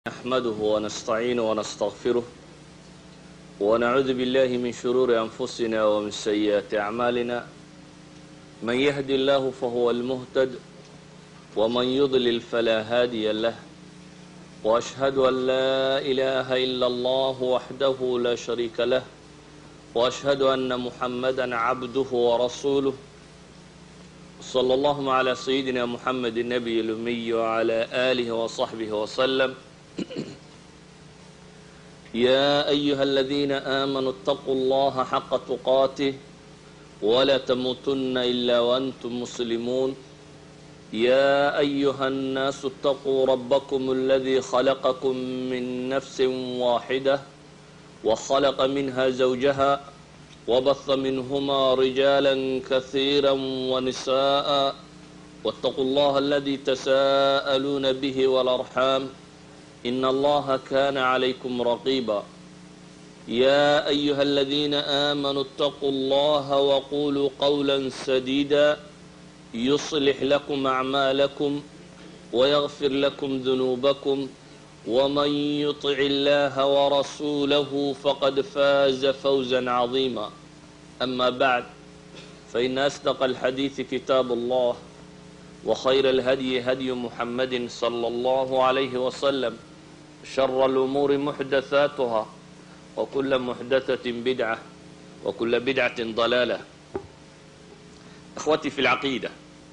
نحمده ونستعينه ونستغفره ونعوذ بالله من شرور أنفسنا ومن سيئات أعمالنا من يهد الله فهو المهتد ومن يضلل فلا هادي له وأشهد أن لا إله إلا الله وحده لا شريك له وأشهد أن محمدا عبده ورسوله صلى الله على سيدنا محمد النبي الأمي وعلى آله وصحبه وسلم يا أيها الذين آمنوا اتقوا الله حق تقاته ولا تموتن إلا وأنتم مسلمون يا أيها الناس اتقوا ربكم الذي خلقكم من نفس واحدة وخلق منها زوجها وبث منهما رجالا كثيرا ونساء واتقوا الله الذي تساءلون به والأرحام إن الله كان عليكم رقيبا يا أيها الذين آمنوا اتقوا الله وقولوا قولا سديدا يصلح لكم أعمالكم ويغفر لكم ذنوبكم ومن يطع الله ورسوله فقد فاز فوزا عظيما أما بعد فإن أصدق الحديث كتاب الله وخير الهدي هدي محمد صلى الله عليه وسلم شر الأمور محدثاتها وكل محدثة بدعة وكل بدعة ضلالة أخوتي في العقيدة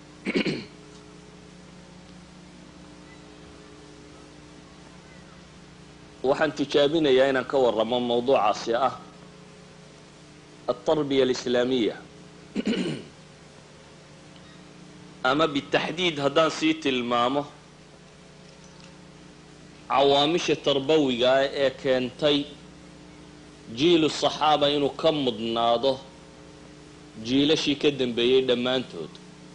waxaan tijaabinayaa inaan ka waramo mawduucaasi ah altarbiya alislaamiya ama bitaxdiid haddaan sii tilmaamo cawaamisha tarbawiga ah ee keentay jiilu saxaaba inuu ka mudnaado jiilashii ka dambeeyey dhammaantood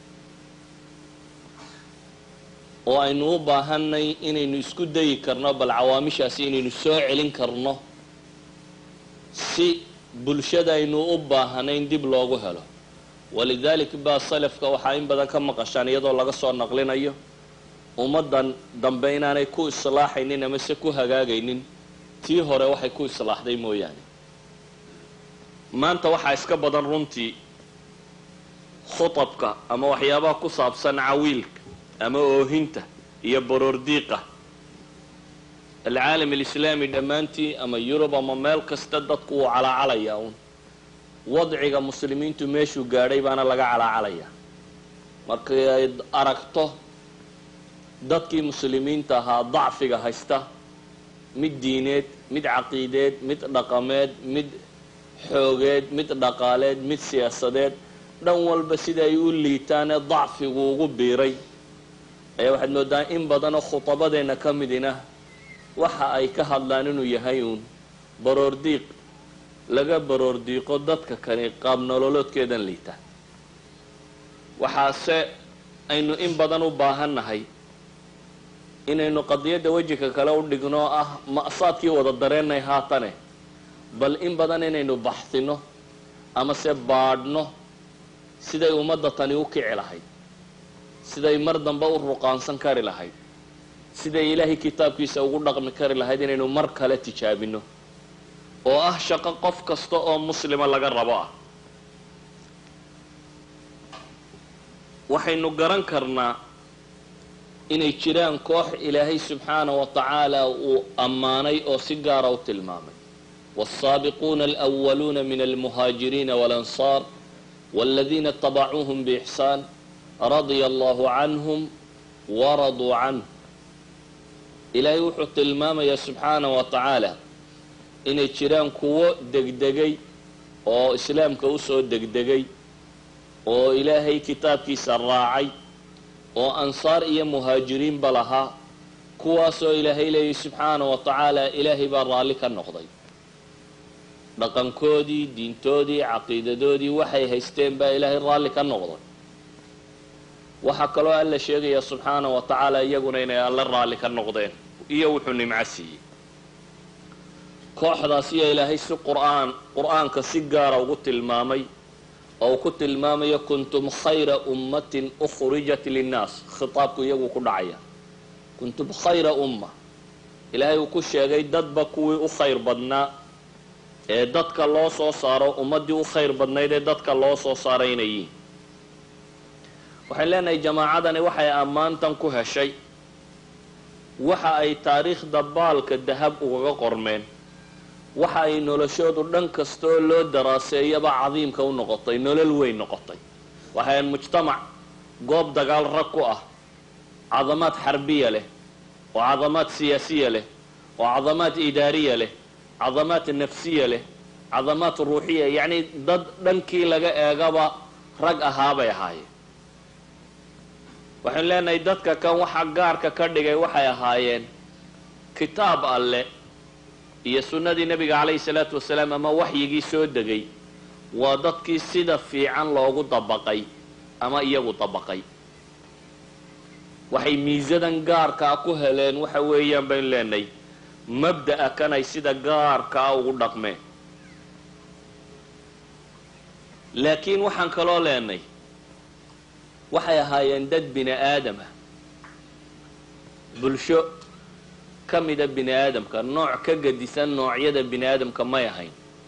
oo aynu u baahanay inaynu isku dayi karno bal cawaamishaasi inaynu soo celin karno si bulshada aynu u baahanayn dib loogu helo walidalik baa salafka waxaa in badan ka maqashaan iyadoo laga soo naqlinayo ummaddan dambe inaanay ku islaaxaynin ama se ku hagaagaynin tii hore waxay ku islaaxday mooyaane maanta waxaa iska badan runtii khutabka ama waxyaabaha ku saabsan cawiilka ama oohinta iyo baroordiiqa alcaalam alislaami dhammaantii ama yurub ama meel kasta dadku wuu calaacalayaa uun wadciga muslimiintu meeshuu gaadhay baana laga calaacalayaa markay ay aragto dadkii muslimiinta ahaa dacfiga haysta mid diineed mid caqiideed mid dhaqameed mid xoogeed mid dhaqaaleed mid siyaasadeed dhan walba sida ay u liitaanee dacfigu ugu biiray ayaa waxaad moodaa in badanoo khutabadeenna ka midina waxa ay ka hadlaan inuu yahay uun baroordiiq laga baroordiiqo dadka kani qaab nololoodkeedan liita waxaase aynu in badan u baahannahay inaynu qadiyadda wejika kale u dhigno ah ma'saadkii wada dareennay haatane bal in badan inaynu baxsino ama se baadhno siday ummadda tani u kici lahayd siday mar dambe u ruqaansan kari lahayd siday ilaahay kitaabkiisa ugu dhaqmi kari lahayd inaynu mar kale tijaabino oo ah shaqo qof kasta oo muslima laga rabo ah waxaynu garan karnaa inay jiraan koox ilaahay subxaana wa tacaala uu ammaanay oo si gaara u tilmaamay waasaabiquuna alwaluuna min almuhaajiriina walansaar waladiina itabacuuhum biixsaan radia allahu canhum waraduu canhu ilaahay wuxuu tilmaamayaa subxaana wa tacaala inay jiraan kuwo degdegay oo islaamka usoo degdegay oo ilaahay kitaabkiisa raacay oo ansaar iyo muhaajiriinba lahaa kuwaasoo ilaahay leeyay subxaana wa tacaala ilaahay baa raalli ka noqday dhaqankoodii diintoodii caqiidadoodii waxay haysteen baa ilaahay raalli ka noqday waxaa kaloo alla sheegaya subxaana wa tacaala iyaguna inay alle raalli ka noqdeen iyo wuxuu nimco siiyey kooxdaas iyo ilaahay si qur'aan qur-aanka si gaara ugu tilmaamay oo uu ku tilmaamayo kuntum khayra ummatin ukhrijat linnaas khitaabku iyagu ku dhacaya kuntum khayra umma ilaahay uu ku sheegay dadba kuwii u khayr badnaa ee dadka loo soo saaro ummaddii u khayr badnayd ee dadka loo soo saaray inay yihiin waxaan leenahay jamaacadani waxay ammaantan ku heshay waxa ay taariikhda baalka dahab ugaga qormeen waxa ay noloshoodu dhan kasta oo loo daraaseeyaba cadiimka u noqotay nolol weyn noqotay waxay mujtamac goob dagaal rag ku ah cadamaad xarbiya leh oo cadamaad siyaasiya leh oo cadamaad idaariya leh cadamaad nafsiya leh cadamaad ruuxiya yacni dad dhankii laga eegaba rag ahaabay ahaayeen waxaynu leenahay dadka kan waxa gaarka ka dhigay waxay ahaayeen kitaab alle iyo sunnadii nebiga calayhi salaatu wasalaam ama waxyigii soo degay waa dadkii sida fiican loogu dabaqay ama iyagu dabaqay waxay miisadan gaarkaa ku heleen waxa weeyaan baynu leenahay mabda'a kan ay sida gaarkaa ugu dhaqmeen laakiin waxaan kaloo leenay waxay ahaayeen dad bini aadamah bulsho ka mida bini aadamka nooc ka gadisan noocyada bini aadamka may ahayn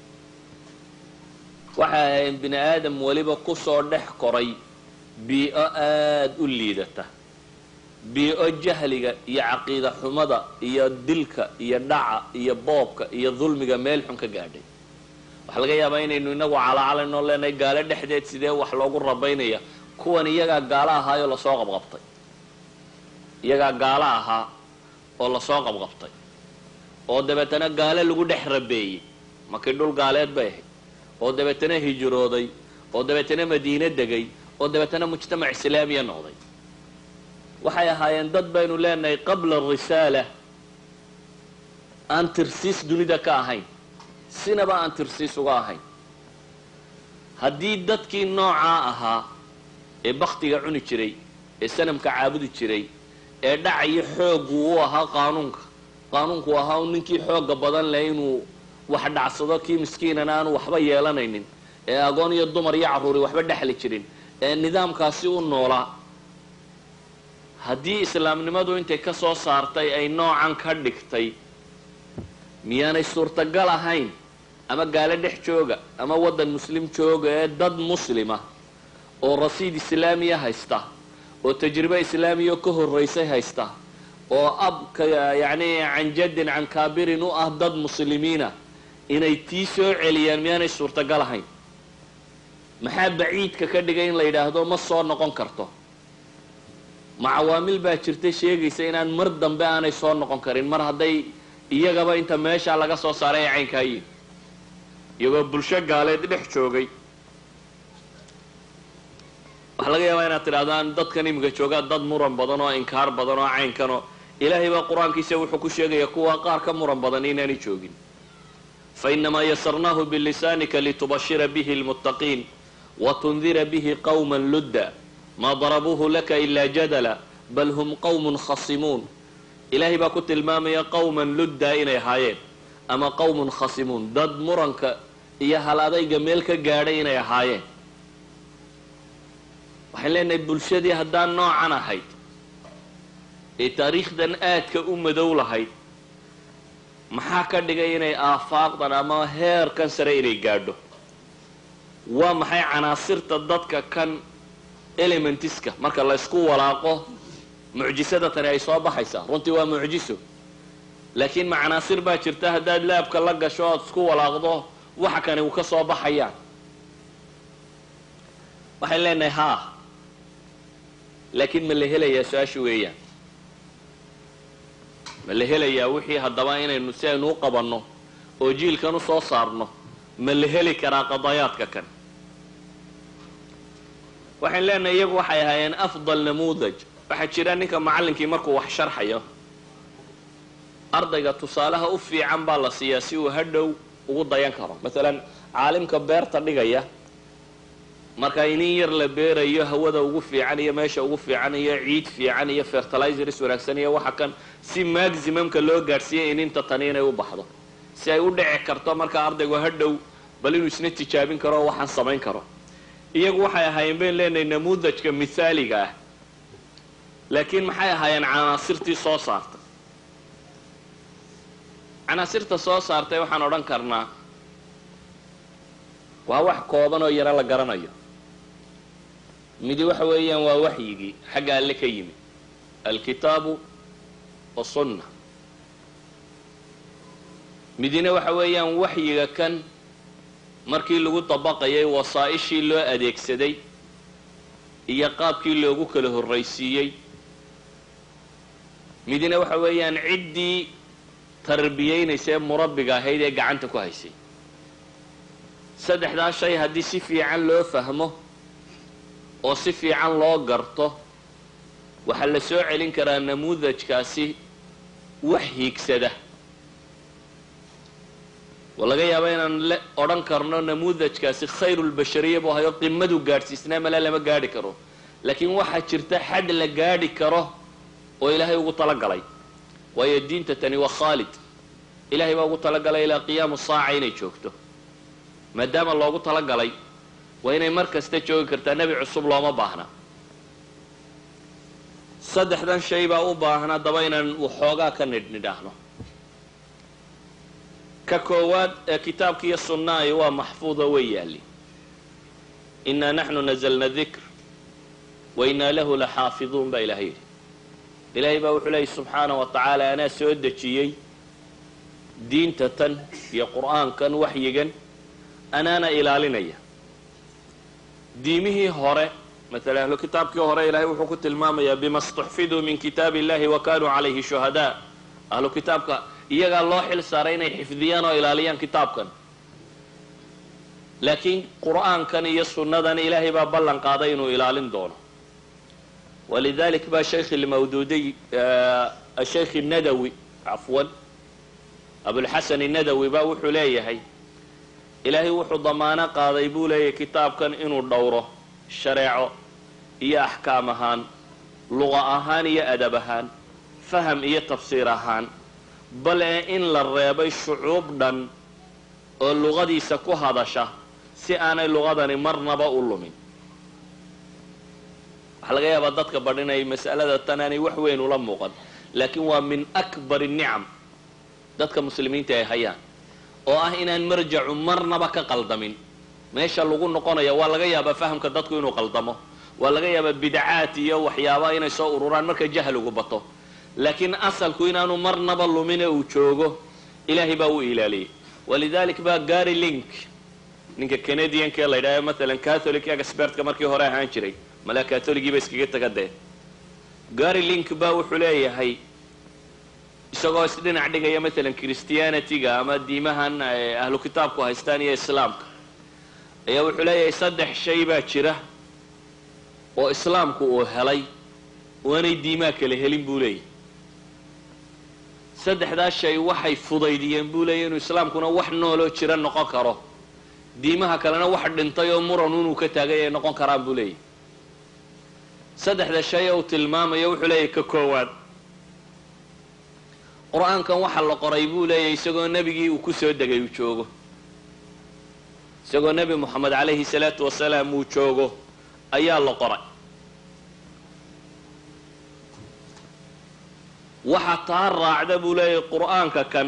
waxay ahaayeen bini aadam weliba kusoo dhex koray bii-o aada u liidata bii-o jahliga iyo caqiida xumada iyo dilka iyo dhaca iyo boobka iyo dulmiga meel xun ka gaadhay waxaa laga yaabaa inaynu inagu calaacalayno leenahay gaalo dhexdeed sidee wax loogu rabaynaya kuwan iyagaa gaalo ahaayoo lasoo qabqabtay iyagaa gaalo ahaa oo lasoo qabqabtay oo dabeetana gaalo lagu dhex rabeeyey markii dhul gaaleed bay ahayd oo dabeetana hijrooday oo dabeetana madiine degay oo dabeetana mujtamac islaamiya noqday waxay ahaayeen dad baynu leenahay qabla arisaala aan tirsiis dunida ka ahayn sinaba aan tirsiis uga ahayn haddii dadkii noocaa ahaa ee baktiga cuni jiray ee sanamka caabudi jiray ee dhacayo xooggu u ahaa qaanuunka qaanuunku ahaa u ninkii xooga badan leh inuu wax dhacsado kii miskiinana aanu waxba yeelanaynin ee agoon iyo dumar iyo carruuri waxba dhexli jirin ee nidaamkaasi u noolaa haddii islaamnimadu intay ka soo saartay ay noocan ka dhigtay miyaanay suurtagal ahayn ama gaalo dhex jooga ama waddan muslim jooga ee dad muslima oo rasiid islaamiya haysta oo tajribe islaamiya ka horraysay haysta oo abka yacni can jaddin can kaabirin u ah dad muslimiina inay tii soo celiyaan miyaanay suurtagal ahayn maxaa baciidka ka dhigay in la yidhaahdo ma soo noqon karto ma cawaamil baa jirta sheegaysa inaan mar dambe aanay soo noqon karin mar hadday iyagaba inta meeshaa laga soo saaray ay caynkaayiin iyagoo bulsho gaaleed dhex joogay waxaa laga yaabaa inaad tidhahdaan dadkan iminka joogaa dad muran badan oo inkaar badan oo caynkanoo ilaahay baa qur-aankiisa wuxuu ku sheegaya kuwa qaar ka muran badan inaanay joogin fainamaa yasarnaahu bilisaanika litubashira bihi lmuttaqiin watundira bihi qawma ludda maa darabuuhu laka ilaa jadala bal hum qawmun khasimuun ilaahay baa ku tilmaamaya qawman ludda inay ahaayeen ama qawmun khasimuun dad muranka iyo hal adayga meel ka gaadhay inay ahaayeen waxaan leenahay bulshadii haddaan noocan ahayd ee taariikhdan aadka u madow lahayd maxaa ka dhigay inay aafaaqdan ama heerkan sare inay gaadho waa maxay canaasirta dadka kan elementiska marka la ysku walaaqo mucjisada tani ay soo baxaysaa runtii waa mucjiso laakiin ma canaasir baa jirta haddaad laabka la gasho oad isku walaaqdo waxa kani uu ka soo baxayaan waxaan leenahay haa laakiin ma la helayaa su-aasha weeyaan ma la helayaa wixii haddaba inaynu si aynu u qabanno oo jiilkan u soo saarno ma la heli karaa qadayaadka kan waxaan leenahay iyagu waxay ahaayeen afdal namuudaj waxaa jira ninka macallinkii markuu wax sharxayo ardayga tusaalaha u fiican baa la siiyaa si uu hadhow ugu dayan karo masalan caalimka beerta dhigaya marka inin yar la beerayo hawada ugu fiican iyo meesha ugu fiican iyo ciid fiican iyo fertilizers wanaagsan iyo waxa kan si maximumka loo gaadhsiiyay ininta tani inay u baxdo si ay u dhici karto marka ardaygu hadhow bal inuu isna tijaabin karo oo waxaan samayn karo iyagu waxay ahaayeen bayn leenahay namuudajka mithaaliga ah laakiin maxay ahaayeen canaasirtii soo saartay canaasirta soo saartay waxaan odhan karnaa waa wax kooban oo yaro la garanayo midi waxa weeyaan waa waxyigii xagga alle ka yimi alkitaabu wasunna midina waxa weeyaan waxyiga kan markii lagu dabaqayay wasaa-ishii loo adeegsaday iyo qaabkii loogu kala horraysiiyey midina waxa weeyaan ciddii tarbiyeynaysay ee murabbiga ahayd ee gacanta ku haysay saddexdaa shay haddii si fiican loo fahmo oo si fiican loo garto waxaa la soo celin karaa namuudajkaasi wax hiigsada waa laga yaaba inaan le odhan karno namuudajkaasi khayrulbashariya buu ahayo qimadu gaadhsiisnaa mala lama gaadhi karo laakiin waxaa jirta xad la gaadhi karo oo ilaahay ugu talagalay waayo diinta tani waa khaalid ilahay baa ugu talagalay ilaa qiyaamu saaca inay joogto maadaama loogu talagalay waa inay mar kasta joogi kartaa nebi cusub looma baahna saddexdan shay baa u baahnaa daba inaan waxoogaa ka nidhnidhaahno ka koowaad ee kitaabka iyo sunnaahi waa maxfuudo way yaalli innaa naxnu nazalna dikr wa innaa lahu la xaafiduun baa ilahay yidhi ilaahay baa wuxuu leeyay subxaanah wa tacaala anaa soo dejiyey diinta tan iyo qur'aankan waxyigan anaana ilaalinaya diimihii hore maala ahlu kitaabkii hore ilaahay wuxuu ku tilmaamayaa bima stuxfiduu min kitaabi illahi wa kanuu calayhi shuhadaa ahlu kitaabka iyagaa loo xil saaray inay xifdiyaan oo ilaaliyaan kitaabkan laakiin qur'aankan iyo sunnadan ilaahay baa ballan qaaday inuu ilaalin doono walidalik ba shaykh lmawduudiy ashaykh nadawi cafwan abulxasan nadawi ba wuxuu leeyahay ilaahay wuxuu damaano qaaday buu leeyahay kitaabkan inuu dhowro shareeco iyo axkaam ahaan luqa ahaan iyo adab ahaan faham iyo tafsiir ahaan bale in la reebay shucuub dhan oo luqadiisa ku hadasha si aanay luqadani marnaba u lumin waxaa laga yaabaa dadka badh inay mas'alada tan aanay wax weyn ula muuqan laakiin waa min akbar الnicam dadka muslimiinta ay hayaan oo ah inaan marjacu marnaba ka qaldamin meesha lagu noqonaya waa laga yaabaa fahamka dadku inuu qaldamo waa laga yaabaa bidcaat iyo waxyaaba inay soo ururaan marka jahligu bato laakiin asalku inaanu marnaba lumine uu joogo ilaahay baa u ilaaliyey walidalik baa gary link ninka canadianka ee la yidhahdo maalan catholic expertka markii hore ahaan jiray malaa catholigiiba iskaga taga dee gary link baa wuxuu leeyahay isagoo isdhinac dhigaya maalan christianityga ama diimahan ahlu kitaabku haystaan iyo islaamka ayaa wuxuu leeyahay saddex shay baa jira oo islaamku uu helay waanay diimaha kale helin buu leeyahy saddexdaas shay waxay fudaydiyeen buu leeyahy inuu islaamkuna wax nooloo jira noqon karo diimaha kalena wax dhintay oo muran inuu ka taagay ay noqon karaan buu leeyahy saddexda shay uu tilmaamayo wuxuu leeyahy ka koowaad qur-aankan waxa la qoray buu leeyahy isagoo nebigii uu ku soo degay uu joogo isagoo nebi moxamed calayhi salaatu wasalaam uu joogo ayaa la qoray waxa taa raacda buu leeyahy qur-aanka kan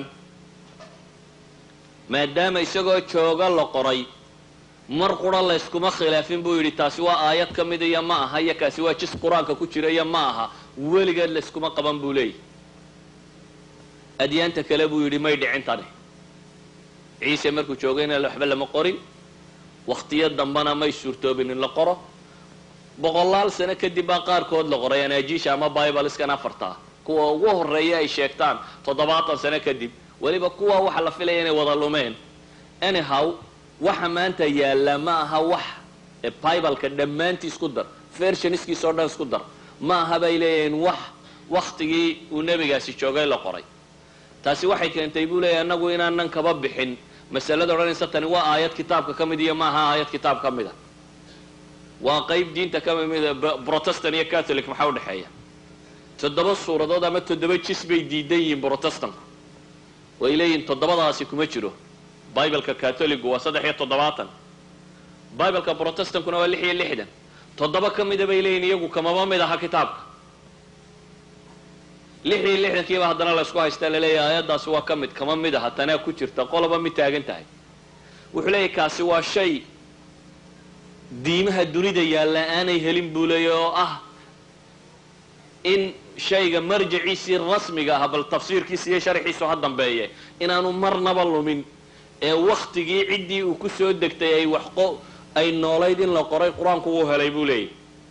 maadaama isagoo jooga la qoray mar qura layskuma khilaafin buu yidhi taasi waa aayad ka mid iyo ma aha iyo kaasi waa jis qur-aanka ku jira iyo ma aha weligeed layskuma qaban buu leeyahy adyaanta kale buu yidhi may dhicin tani ciise markuu joogayna waxba lama qorin wakhtiyo dambana may suurtoobin in la qoro boqolaal sano kadib baa qaarkood la qoray anaajiisha ama bibaleskan afartaa kuwa ugu horeeya ay sheegtaan toddobaatan sano kadib weliba kuwa waxa la filaya inay wada lumeen anyhow waxa maanta yaalla ma aha wax bibaleka dhammaantii isku dar vershoniskiisa o dhan isku dar ma aha bay leeyihiin wax waktigii uu nebigaasi joogay la qoray taasi waxay keentay buu leeyahy annagu inaanan kaba bixin masalada odhanaysa tani waa aayad kitaabka ka mid iyo ma aha aayad kitaab ka mid a waa qeyb diinta ka mida protestant iyo catholic maxaa udhexeeya toddoba suuradood ama toddoba jis bay diidan yihiin protestanku way leeyihin toddobadaasi kuma jiro bibleka catholigu waa saddex iyo toddobaatan bibleka protestankuna waa lix iyo lixdan toddoba ka mida bay leeyihin iyagu kamaba mid aha kitaabka lix iyo lixdankiiba haddana laysku haystaa laleeyahay aayaddaasi waa ka mid kama mid aha tanaa ku jirta qoloba mid taagan tahay wuxuu leeyahy kaasi waa shay diimaha dunida yaalla aanay helin buu leeya oo ah in shayga marjaciisii rasmiga ah bal tafsiirkiisa iyo sharxiisu ha dambeeye inaanu marnaba lumin ee waktigii ciddii uu ku soo degtay ay wax qo ay noolayd in la qoray qur-aanku wuu helay buu leeyahy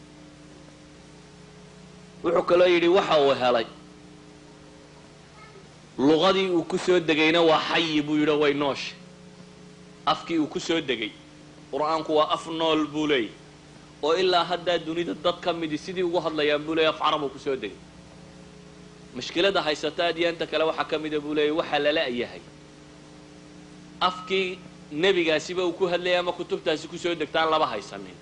wuxuu kaloo yidhi waxa uu helay luqadii uu ku soo degayna waa xayi buu yidhi way noosha afkii uu ku soo degay qur-aanku waa af nool buu leeyahy oo ilaa haddaa dunida dad ka midi sidii ugu hadlayaan buu leeyay af carab uu ku soo degay mushkilada haysata adyaanta kale waxaa ka mida buu leeyay waxaa lala yahay afkii nebigaasiba uu ku hadlayay ama kutubtaasi kusoo degtaan laba haysanin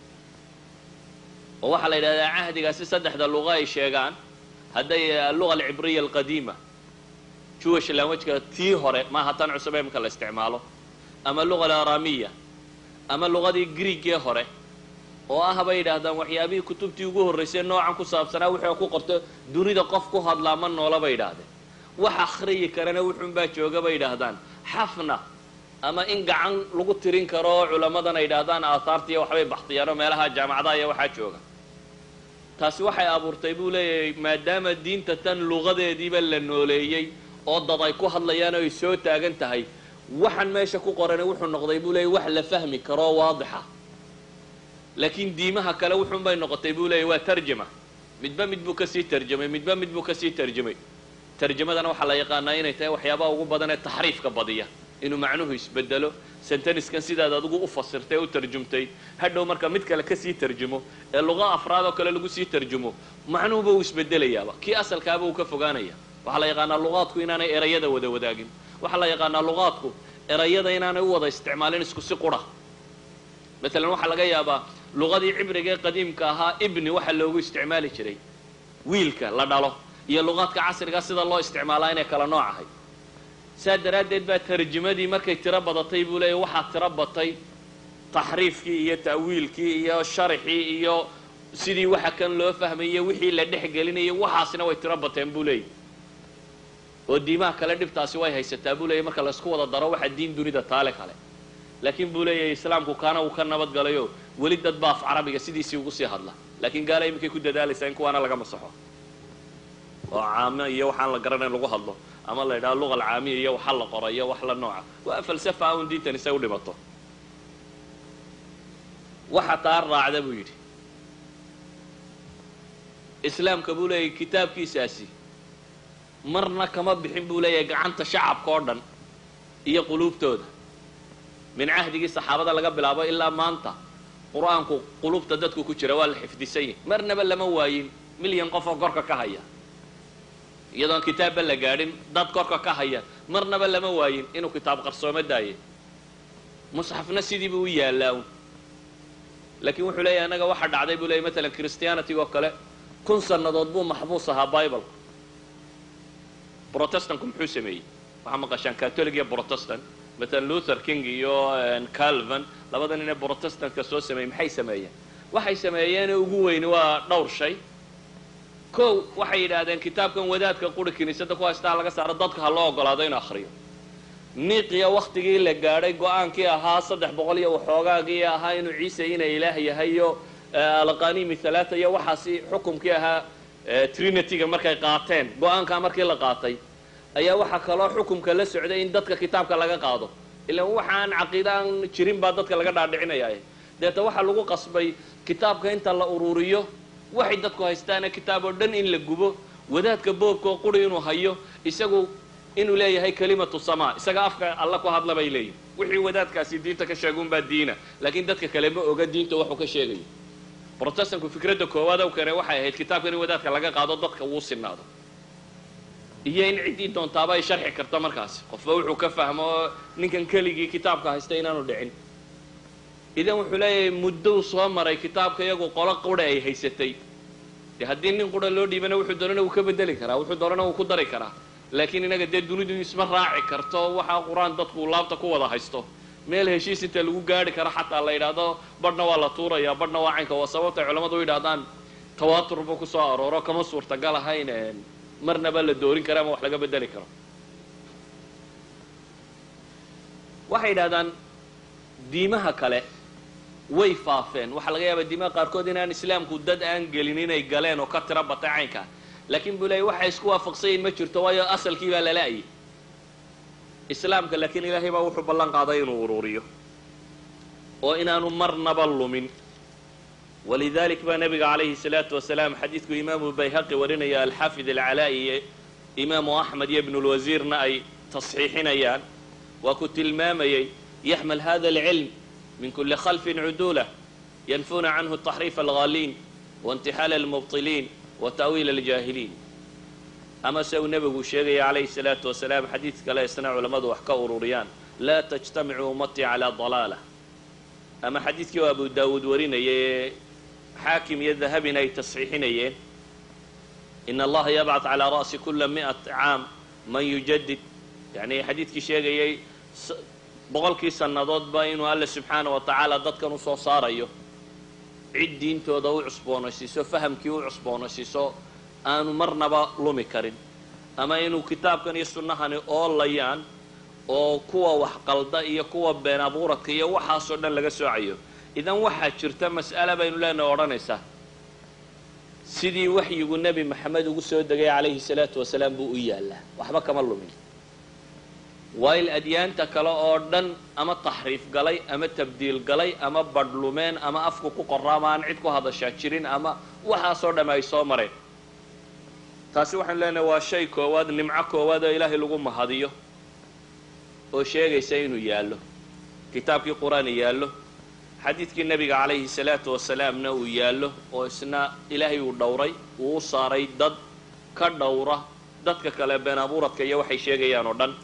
oo waxaa la yidhahdaa cahdigaasi saddexda luqa ay sheegaan hadday alluga alcibriya alqadiima jewish languageka tii hore maaha tan cusub ee imka la isticmaalo ama luga alaramiya ama luqadii greegee hore oo ah bay yidhaahdaan waxyaabihii kutubtii ugu horraysay noocan ku saabsanaa wuxuu ku qorto dunida qof ku hadlaa ma noola bay yidhaahdeen wax akhriyi karana wuxuunbaa jooga bay yidhaahdaan xafna ama in gacan lagu tirin karo oo culammadan ay yidhaahdaan aahaartiiyo waxbay baxtiyaan oo meelaha jaamacadaha iyo waxaa jooga taasi waxay abuurtay buu leeyahay maadaama diinta tan luqadeediiba la nooleeyey oo dad ay ku hadlayaan oo ay soo taagan tahay waxaan meesha ku qorani wuxuu noqday buu leeyay wax la fahmi karoo waadixa laakiin diimaha kale wuxuun bay noqotay buu leeyay waa tarjama midba mid buu kasii tarjamay midba mid buu kasii tarjamay tarjamadana waxaa la yaqaanaa inay tahay waxyaabaha ugu badan ee taxriifka badiya inuu macnuhu isbedelo senteniskan sidaad adigu u fasirtay u tarjumtay hadhow marka mid kale kasii tarjumo ee luqa afraad oo kale lagu sii tarjumo macnuhuba uu isbedelayaaba kii asalkaaba uu ka fogaanaya waxaa la yaqaanaa luqaadku inaanay erayada wada wadaagin waxaa la yaqaanaa luqaadku erayada inaanay u wada isticmaalin isku si qura maalan waxaa laga yaabaa luqadii cibriga ee qadiimka ahaa ibni waxa loogu isticmaali jiray wiilka la dhalo iyo luqaadka casriga sida loo isticmaalaa inay kala nooc ahay saa daraaddeed baa tarjimadii markay tiro badatay buu leeyahy waxaa tiro batay taxriifkii iyo ta'wiilkii iyo sharxii iyo sidii waxa kan loo fahmayo wixii la dhex gelinayay waxaasina way tiro bateen buu leeyahy oo diimaha kale dhibtaasi way haysataa buu leeyahy marka laysku wada daro waxa diin dunida taale kale laakiin buu leeyahay islaamku kaana uu ka nabad galayo weli dad baa af carabiga sidiisii ugu sii hadla laakiin gaala iminkay ku dadaalaysaa in kuwaana laga masaxo oo caamo iyo waxaan la garanayn lagu hadlo ama la yidhaha luqa alcaamiya iyo waxa la qoro iyo wax la nooca waa falsafa un diintan isay u dhimato waxa taa raacda buu yidhi islaamka buu leeyahay kitaabkiisaasi marna kama bixin buu leeyahay gacanta shacabka oo dhan iyo quluubtooda min cahdigii saxaabada laga bilaabo ilaa maanta qur-aanku qulubta dadku ku jira waa la xifdisan yahi marnaba lama waayin milyan qof oo korka ka haya iyadoon kitaabba la gaadhin dad korka ka haya marnaba lama waayin inuu kitaab qarsoomo daaye musxafna sidiibuu u yaallaa un laakiin wuxuu leeyahy annaga waxaa dhacday buu leeyay matalan christianity oo kale kun sannadood buu maxbuus ahaa bible protestantku muxuu sameeyey waxaa maqashaan catholic iyo protestant matalan luther king iyo calvin labada nin ee protestantka soo sameeyey maxay sameeyeen waxay sameeyeen ugu weyni waa dhowr shay kow waxay yidhaahdeen kitaabkan wadaadka quri kiniisada ku haystaa laga saaro dadka ha loo ogolaado inuu akhriyo niiqiya waktigii la gaadhay go-aankii ahaa saddex boqol iyo waxoogaagii ahaa inuu ciise ina ilaah yahay iyo alqanimi halaata iyo waxaasi xukumkii ahaa trinityga markay qaateen go-aankaa markii la qaatay ayaa waxaa kaloo xukumka la socday in dadka kitaabka laga qaado ilaan waxaan caqiida aan jirin baa dadka laga dhaadhicinaya deeta waxaa lagu qasbay kitaabka inta la ururiyo waxay dadku haystaana kitaab oo dhan in la gubo wadaadka boobka oo quri inuu hayo isagu inuu leeyahay kalimatu samaa isaga afka alla ku hadla bay leeyihin wixii wadaadkaasi diinta ka sheegunbaa diina laakiin dadka kale ma oga diinta waxuu ka sheegayo protestantku fikradda koowaad ow kane waxay ahayd kitaabkan in wadaadka laga qaado dadka wuu sinaado iyo in ciddii doontaaba ay sharxi karto markaasi qofba wuxuu ka fahmo ninkan keligii kitaabka haysta inaanu dhicin idan wuxuu leeyahay muddou soo maray kitaabka iyagu qolo qura ay haysatay dee haddii nin qura loo dhiibana wuxuu doonana wuu ka bedeli karaa wuxuu doonana wuu ku dari karaa laakiin inaga dee dunidu isma raaci karto waxaa qur-aan dadku laabta ku wada haysto meel heshiis inta lagu gaari karo xataa la yidhaahdo badhna waa la tuuraya badhna waa caynka waa sababtay culammadu u yidhahdaan tawaatur buu kusoo arooro kama suurtagal ahayn marnaba la doorin karo ama wax laga bedeli karo waxay yidhahdaan diimaha kale way faafeen waxaa laga yaabaa diimaha qaarkood inaan islaamku dad aan gelin inay galeen oo ka tiro batay caynkaa laakiin buu leeyay waxay isku waafaqsanyiin ma jirto waayo asalkii baa lala-ayay islaamka laakiin ilaahay baa wuxuu ballan qaaday inuu ururiyo oo inaanu marnaba lumin walidalik baa nabiga calayhi salaatu wasalaam xadiidku imaamu bayhaqi warinaya alxaafid alcalaa'i iyo imaamu axmed iyo ibnulwasiirna ay tasxiixinayaan waa ku tilmaamayay yaxmal hada alcilm min kuli khalfin cudulah yanfuna canhu taxriif alghaliin waintixaal almubطiliin wa ta'wiil aljaahiliin ama se uu nebigu sheegaya calayhi salaatu wasalaam xadiid kale isna culammadu wax ka ururiyaan laa tajtamicu ummatii calaa dalaala ama xadiidkii oo abu daawuud warinaya ee xaakim iyo dahabina ay tasxiixinayeen in allaha yabcad calaa ra'si kula mi'at caam man yujadid yani xadiidkii sheegayay boqolkii sannadoodba inuu alle subxaana wa tacaala dadkan usoo saarayo cid diintooda u cusboonaysiiso fahamkii u cusboonaysiiso aanu marnaba lumi karin ama inuu kitaabkan iyo sunnahani oolayaan oo kuwa wax qalda iyo kuwa been abuuradka iyo waxaasoo dhan laga soocayo idan waxaa jirta mas'ale baynu leenahay odhanaysaa sidii waxyigu nebi maxamed ugu soo degay calayhi salaatu wasalaam buu u yaallaa waxba kama lumin waail adyaanta kale oo dhan ama taxriif galay ama tabdiil galay ama badhlumeen ama afku ku qoraama aan cid ku hadashaa jirin ama waxaasoo dhamm ay soo mareen taasi waxaanu leenahay waa shay koowaad nimco koowaad oo ilaahay lagu mahadiyo oo sheegaysa inuu yaallo kitaabkii qur-aan yaallo xadiidkii nebiga calayhi salaatu wasalaamna uu yaallo oo isna ilaahay uu dhowray uu u saaray dad ka dhowra dadka kale been abuuradka iyo waxay sheegayaan oo dhan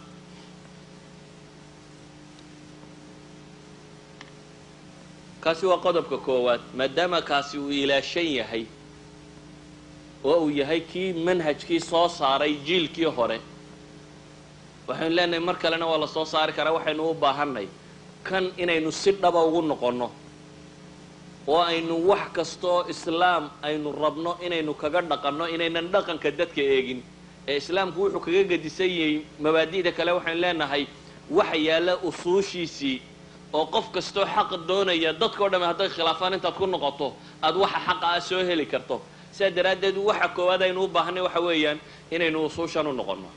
kaasi waa qodobka koowaad maadaama kaasi uu ilaashan yahay oo uu yahay kii manhajkii soo saaray jiilkii hore waxaynu leenahay mar kalena waa la soo saari karaa waxaynu u baahanay kan inaynu si dhaba ugu noqonno oo aynu wax kastaoo islaam aynu rabno inaynu kaga dhaqanno inaynan dhaqanka dadka eegin ee islaamku wuxuu kaga gedisan yahay mabaadi'da kale waxaynu leenahay waxa yaalla usuushiisii oo qof kastoo xaq doonaya dadkao dhamme hadday khilaafaan intaad ku noqoto aada waxa xaqa ah soo heli karto sidaa daraaddeed waxa koowaad aynu u baahanay waxa weeyaan inaynu usuushan u noqonno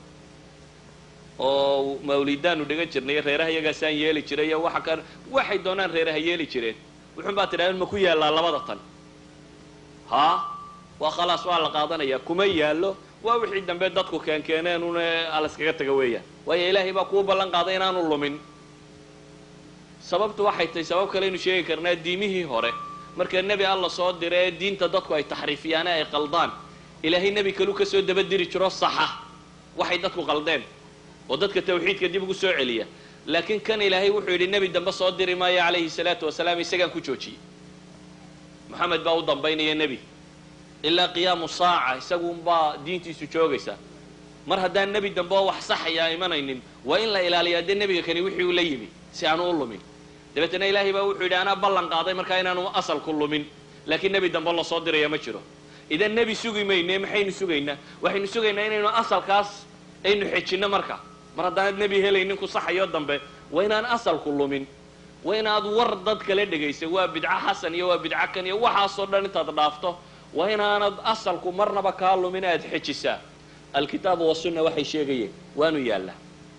oo mawlidaanu dhigan jirnay reeraha iyagaasaan yeeli jiray iyo waxa kan waxay doonaan reeraha yeeli jireen wuxuun baa tidhahdeen ma ku yaallaa labada tan haa waa khalaas waa la qaadanaya kuma yaallo waa wixii dambe dadku keenkeeneen una alaskaga taga weeyaan waayo ilaahay baa kuu ballan qaaday inaanu lumin sababtu waxay tahay sabab kale aynu sheegi karnaa diimihii hore marka nebi alla soo dira ee diinta dadku ay taxriifiyaane ay qaldaan ilaahay nebi kaluu ka soo dabadiri jiro saxa waxay dadku qaldeen oo dadka tawxiidka dib ugu soo celiya laakiin kan ilaahay wuxuu yidhi nebi dambe soo diri maayo calayhi salaatu wasalaam isagaan ku joojiyey moxamed baa u dambaynaya nebi ilaa qiyaamu saaca isagunbaa diintiisu joogaysa mar haddaan nebi dambe oo wax saxaya imanaynin waa in la ilaaliyaa dee nebiga kani wixii uu la yimi si aanu u lumin dabeetana ilaahay baa wuxuu yidhi anaa ballan qaaday markaa inaanu asalku lumin laakiin nebi dambe lasoo diraya ma jiro idan nebi sugi mayne maxaynu sugaynaa waxaynu sugaynaa inaynu asalkaas aynu xejinno marka mar haddaanad nebi helaynin ku saxayo dambe waa inaan asalku lumin waa inaad war dad kala dhegaysa waa bidco xasan iyo waa bidco kan iyo waxaasoo dhan intaad dhaafto waa inaanad asalku marnaba kaa lumin aad xejisaa alkitaabu wasunna waxay sheegayeen waanu yaallaa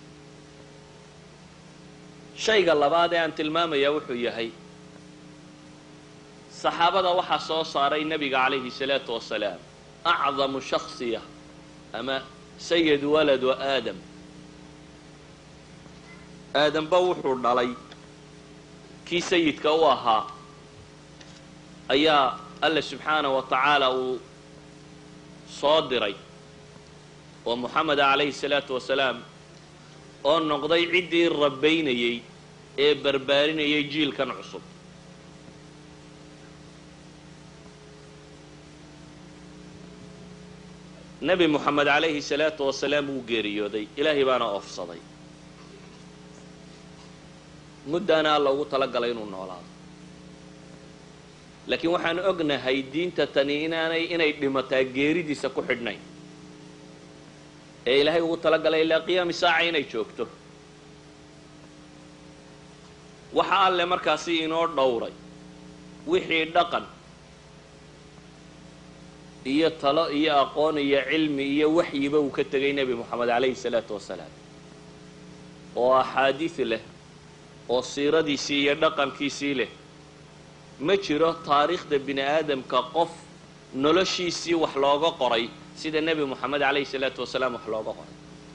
shayga labaad ee aan tilmaamayaa wuxuu yahay saxaabada waxaa soo saaray nebiga calayhi salaatu wasalaam acdamu shaksiya ama sayid waladu aadam aadamba wuxuu dhalay kii sayidka u ahaa ayaa alle subxaanah wa tacaala uu soo diray oo moxameda calayhi salaatu wasalaam oo noqday ciddii rabaynayey ee barbaarinayay jiilkan cusub nebi moxamed calayhi salaatu wasalaam wuu geeriyooday ilaahay baana oofsaday muddaana alla ugu talagalay inuu noolaado laakiin waxaan ognahay diinta tani inaanay inay dhimataa geeridiisa ku xidhnayn ee ilaahay ugu talagalay ilaa qiyaami saaca inay joogto waxa alle markaasi inoo dhowray wixii dhaqan iyo talo iyo aqoon iyo cilmi iyo waxyiba uu ka tegay nebi moxamed calayhi salaatu wasalaam oo axaadiid leh oo siiradiisii iyo dhaqankiisii leh ma jiro taariikhda bini aadamka qof noloshiisii wax looga qoray sida nebi moxamed calayhi salaatu wasalaam wax looga qoray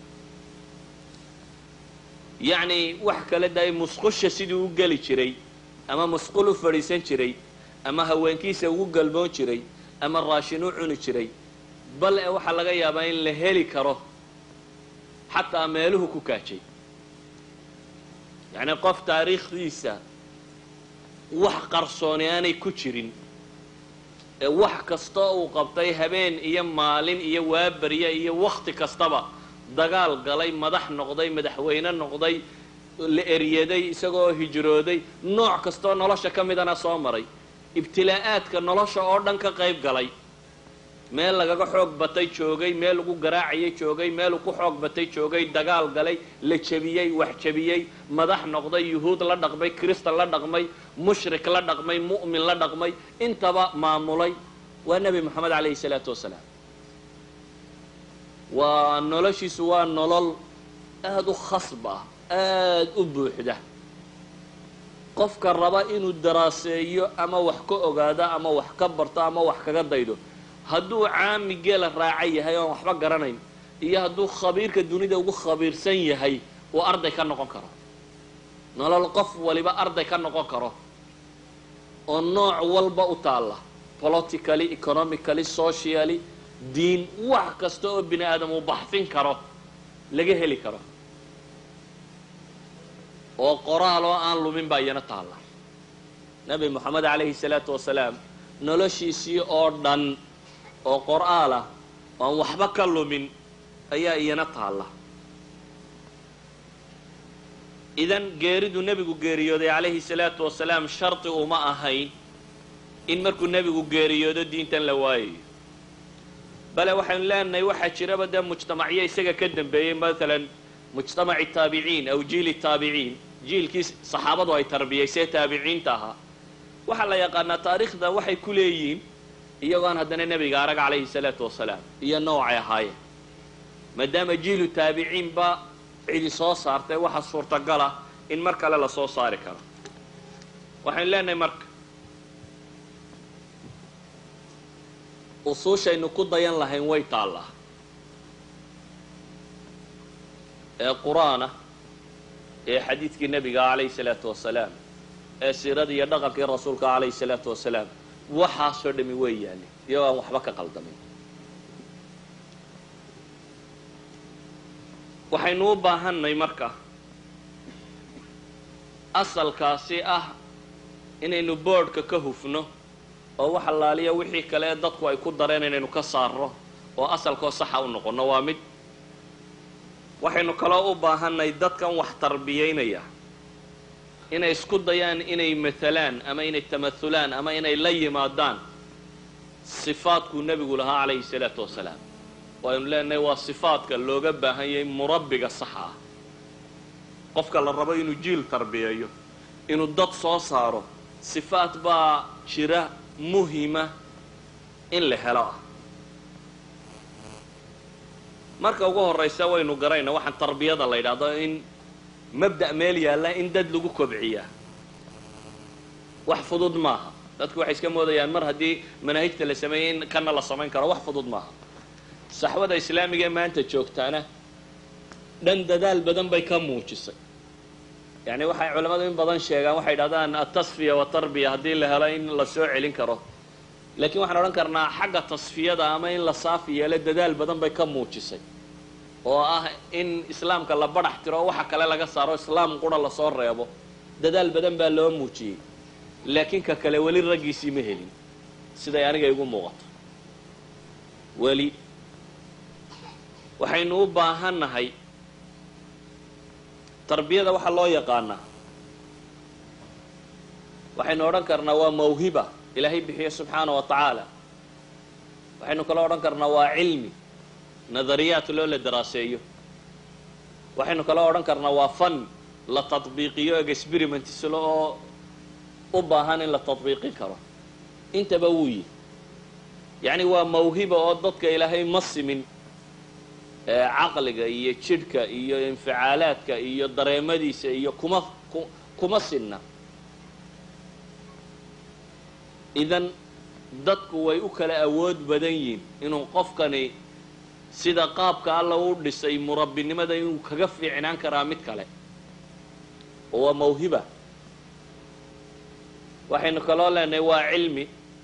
yacni wax kale daay musqusha siduu u geli jiray ama musqul u fadhiisan jiray ama haweenkiisa ugu galmoon jiray ama raashin u cuni jiray bal e waxaa laga yaabaa in la heli karo xataa meeluhu ku kaajay yacni qof taariikhdiisa wax qarsooni aanay ku jirin ee wax kasta uu qabtay habeen iyo maalin iyo waabarya iyo wakti kastaba dagaal galay madax noqday madaxweyne noqday la eryaday isagoo hijrooday nooc kastaoo nolosha ka midana soo maray ibtilaa'aadka nolosha oo dhan ka qayb galay meel lagaga xoog batay joogay meel lagu garaacayay joogay meeluu ku xoog batay joogay dagaal galay la jebiyey wax jebiyey madax noqday yuhuud la dhaqmay kristan la dhaqmay mushrik la dhaqmay mu'min la dhaqmay intaba maamulay waa nebi moxamed calayhi salaatu wasalaam waa noloshiisu waa nolol aada u khasb ah aada u buuxda qofka raba inuu daraaseeyo ama wax ka ogaado ama wax ka barto ama wax kaga daydo hadduu caami geela raaca yahay oon waxba garanayn iyo hadduu khabiirka dunida ugu khabiirsan yahay uu arday ka noqon karo nolol qof waliba arday ka noqon karo oo nooc walba u taalla politically economically socially diin wax kasta oo bini aadam uu baxfin karo laga heli karo oo qoraal oo aan lumin baa iyana taalla nebi moxamed calayhi salaatu wasalaam noloshiisii oo dhan oo qor-aal ah oo aan waxba ka lumin ayaa iyana taalla idan geeridu nebigu geeriyooday calayhi salaatu wasalaam shardi uma ahayn in markuu nebigu geeriyoodo diintan la waayayo bale waxaynu leenahay waxaa jiraba dee mujtamacyo isaga ka dambeeyey maalan mujtamaci taabiciin aw jiili taabiciin jiilkii saxaabadu ay tarbiyaysee taabiciinta ahaa waxaa la yaqaanaa taariikhda waxay ku leeyihiin iyagoon haddana nebiga arag calayhi salaatu wasalaam iyo noocay ahaayeen maadaama jiilu taabiciin ba cidi soo saartay waxa suurtagala in mar kale la soo saari karo waxaynu leenahay marka usuushaynu ku dayan lahayn way taallaa ee qur-aanah ee xadiidkii nebiga calayhi salaatu wasalaam ee siiradii iyo dhaqankii rasuulka calayhi salaatu wasalaam waxaasoo dhami way yaalin iyagoo aan waxba ka qaldamin waxaynu u baahanay marka asalkaasi ah inaynu boodhka ka hufno oo wax allaaliya wixii kale ee dadku ay ku dareen inaynu ka saarno oo asalkoo saxa u noqonno waa mid waxaynu kaloo u baahanay dadkan wax tarbiyaynaya inay isku dayaan inay matalaan ama inay tamahulaan ama inay la yimaadaan sifaadkuu nebigu lahaa calayhi salaatu wasalaam waaynu leenahay waa sifaadka looga baahan yahay murabbiga saxa ah qofka la rabo inuu jiil tarbiyeeyo inuu dad soo saaro sifaad baa jira muhima in la helo ah marka ugu horraysa waynu garayna waxaan tarbiyada la yidhaahdo in mabda' meel yaalla in dad lagu kobciyaa wax fudud maaha dadku waxay iska moodayaan mar haddii manaahijta la sameeyey in kana la samayn karo wax fudud maaha saxwada islaamiga ee maanta joogtaana dhan dadaal badan bay ka muujisay yacni waxay culamadu in badan sheegaan waxay yidhahdaan atasfiya watarbiya haddii la helo in la soo celin karo laakiin waxaan odhan karnaa xagga tasfiyada ama in la saafi yeelo dadaal badan bay ka muujisay oo ah in islaamka la badhax tiro oo waxa kale laga saaro islaam qura lasoo reebo dadaal badan baa loo muujiyey laakiin ka kale weli raggiisii ma helin siday aniga igu muuqato weli waxaynu u baahannahay tarbiyada waxaa loo yaqaanaa waxaynu odhan karnaa waa mawhiba ilaahay bixiyo subxaana wa tacaala waxaynu kaloo odhan karnaa waa cilmi nadariyaat loo la daraaseeyo waxaynu kaloo odhan karnaa waa fan la tadbiiqiyo experiments-lo oo u baahan in la tadbiiqin karo intaba wuu yihi yacni waa mawhiba oo dadka ilaahay ma simin caqliga iyo jidhka iyo inficaalaadka iyo dareemadiisa iyo kuma kuma sinna idan dadku way u kala awood badan yihiin inuu qofkani sida qaabka alla u dhisay murabbinimada inuu kaga fiicnaan karaa mid kale oo waa mawhiba waxaynu kaloo leenahay waa cilmi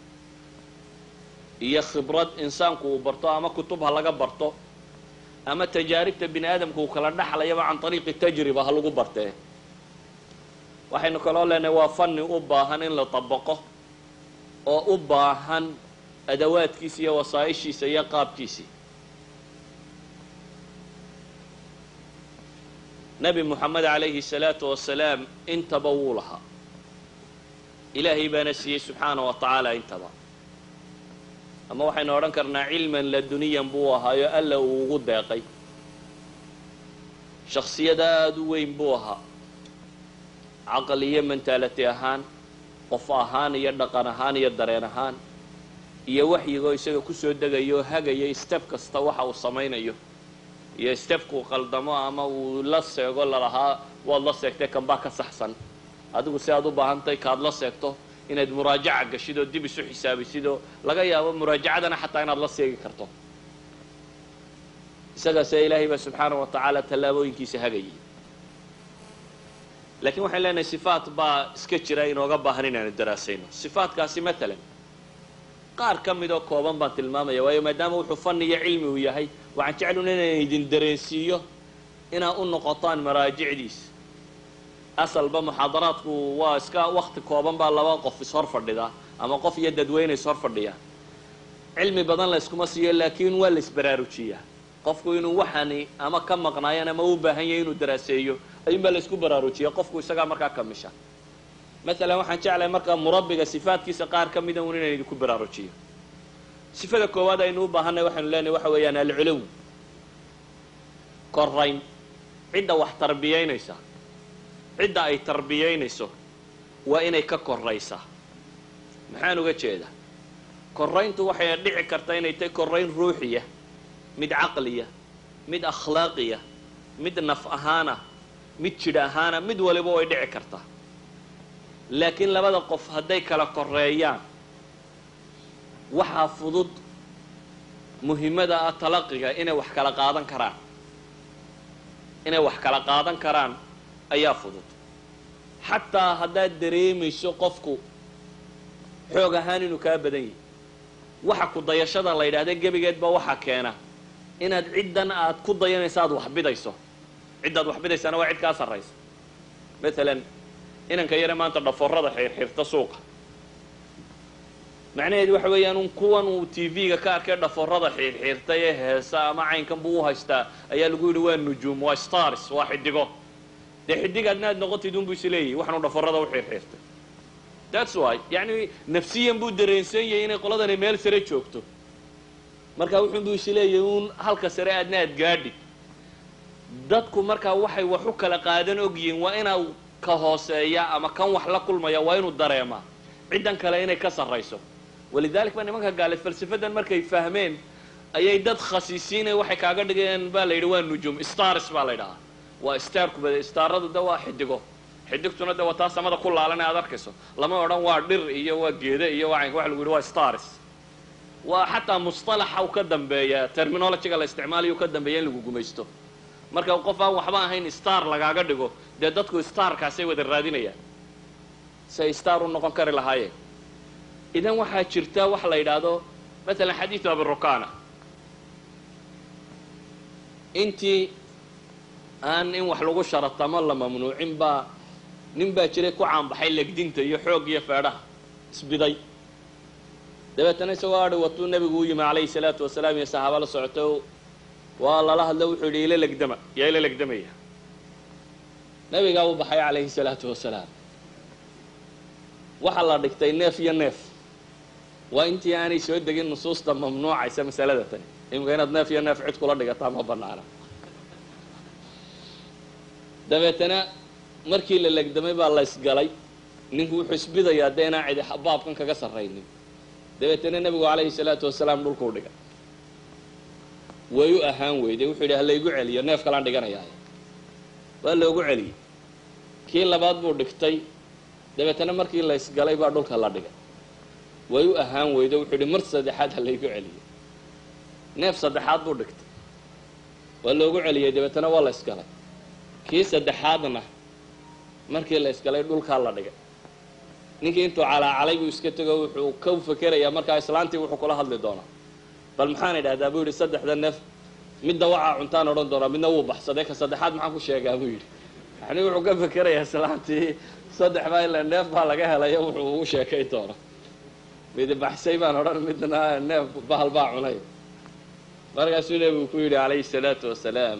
iyo khibrad insaanku uu barto ama kutub ha laga barto ama tajaaribta bini aadamka uu kala dhaxlayaba can ariiqi tajriba ha lagu bartee waxaynu kaloo leenahay waa fanni u baahan in la dabaqo oo u baahan adawaadkiisa iyo wasaa-ishiisa iyo qaabkiisii nebi moxamed calayhi salaatu wasalaam intaba wuu lahaa ilaahay baana siiyey subxaana wa tacaala intaba ama waxaynu odhan karnaa cilman laduniyan buu ahaayo alla uu ugu deeqay shaksiyad aada u weyn buu ahaa caqal iyo mentaality ahaan qof ahaan iyo dhaqan ahaan iyo dareen ahaan iyo waxyigoo isaga kusoo degayo oo hagaya step kasta waxa uu samaynayo iyo stepkuu qaldamo ama uu la seego lalahaa waad la seegtay kanbaa ka saxsan adigu si aad u baahantahay kaad la seegto inaad muraajaca gashid oo dib isu xisaabisid oo laga yaabo muraajacadana xataa inaad la seegi karto isagaase ilaahay baa subxaana wa tacaala tallaabooyinkiisa hagayay laakiin waxaan leenahay sifaat baa iska jira inooga baahan inaanu daraasayno sifaatkaasi matalan qaar ka mid oo kooban baan tilmaamaya waayo maadaama wuxuu fanni iyo cilmi uu yahay waxaan jeclun inaan idin dareensiiyo inaad u noqotaan maraajicdiisa asalba muxaadaraadku waa iska wakti kooban baa laba qof ishor fadhida ama qof iyo dadweyne ishor fadhiya cilmi badan la yskuma siiyo laakiin waa la isbaraarujiyaa qofku inuu waxani ama ka maqnaayan ama u baahan yahay inuu daraaseeyo ayuun baa la isku baraarujiya qofku isagaa markaa kamisha maalan waxaan jeclahay markaa murabbiga sifaadkiisa qaar ka mida un inaan idinku baraarujiyo sifada koowaad aynu u baahanay waxaynu leenahay waxa weeyaan alculuw korayn cidda wax tarbiyaynaysa cidda ay tarbiyaynayso waa inay ka koraysaa maxaan uga jeedaa korayntu waxay dhici karta inay tahay korayn ruuxiya mid caqliya mid akhlaaqiya mid naf ahaana mid jidh ahaana mid waliba way dhici kartaa laakiin labada qof hadday kala koreeyaan waxaa fudud muhimmada ah talaqiga inay wax kala qaadan karaan inay wax kala qaadan karaan ayaa fudud xataa haddaad dareemayso qofku xoog ahaan inuu kaa badan yahay waxa ku dayashada la yidhahda gebigeedba waxaa keena inaad ciddan aad ku dayanayso aad waxbidayso ciddaad waxbidaysaana waa cid kaa sarraysa maalan inanka yare maanta dhaforada xirxirta suuqa macnaheedu waxa weeyaan un kuwan uu t v-ga ka arkay dhaforada xirxirtay ee heesa ama caynkan buu u haystaa ayaa lagu yidhi waa nujuum waa stars waa xidigo dee xidig adna aad noqotid unbu is leeyahy waxanu dhaforada u xirxirtay thats why yacni nafsiyan buu dareensan yahay inay qoladani meel sare joogto marka wuxuunbu is leeyahay uun halka sare aadna aad gaadhid dadku markaa waxay wax u kala qaadan ogyihiin waa inaa ka hooseeya ama kan wax la kulmaya waa inuu dareemaa ciddan kale inay ka sarrayso walidalik ba nimanka gaale falsafadan markay fahmeen ayay dad khasiisiinay waxay kaaga dhigeen baa la yidhi waa nujuum stars baa la ydhahaa waa starkuba staaradu de waa xidigo xidigtuna de waa taa samada ku laalan aad arkayso lama odhan waa dhir iyo waa geede iyo waa caynka waxa lagu yidhi waa stars waa xataa musطalaxa u ka dambeeya terminologyga la isticmaalayo u ka dambeeya in lagu gumaysto marka qof aan waxba ahayn star lagaaga dhigo dee dadku starkaasay wada raadinayaan si ay star u noqon kari lahaayeen idan waxaa jirta waxa la yidhaahdo maalan xadiidu abirukana intii aan in wax lagu sharatamo la mamnuucin baa nin baa jiray ku caanbaxay legdinta iyo xoog iyo feedhaha isbiday dabeetana isagoo adhi watuu nebigu u yimi calayhi salaatu wasalaam iyo saxaaba la socoto waa lala hadlo wuxuu yidhi ila legdama yaa ila legdamaya nebigaa u baxay calayhi salaatu wasalaam waxaa la dhigtay neef iyo neef waa intii aanay soo degin nusuusta mamnuucaysa masalada tani imika inaad neef iyo neef cid kula dhigataa ma banaana dabeetana markii la legdamay baa la ysgalay ninku wuxuu isbidayaa dee inaan cidi baabkan kaga sarraynin dabeetana nebigu calayhi salaatu wasalaam dhulkuu dhigay way u ahaan weyday wuxuu yidhi halaygu celiyo neef kalaan dhiganayaa waa loogu celiyey kii labaad buu dhigtay dabeetana markii la ysgalay baa dhulka la dhigay way u ahaan weyday wuxuu yidhi mar saddexaad halaygu celiyo neef saddexaad buu dhigtay waa loogu celiyey dabeetana waa la ysgalay kii saddexaadna markii la ysgalay dhulkaa la dhigay ninkii intuu calaacalay buu iska tego wuxuu ka fekerayaa markaa islaantii wuxuu kula hadli doonaa bal maxaan idhahdaa buu yidhi saddexda neef midna wacaa cuntaan odhan doonaa midna wuu baxsaday ka saddexaad maxaan ku sheegaa buu yidhi yani wuxuu ka fekerayaa islaantii saddex baa ila neef baa laga helayo wuxuu ugu sheekay doona midi baxsay baan odhan midna neef bahal baa cunay markaasuu nebigu ku yidhi calayhi salaatu wasalaam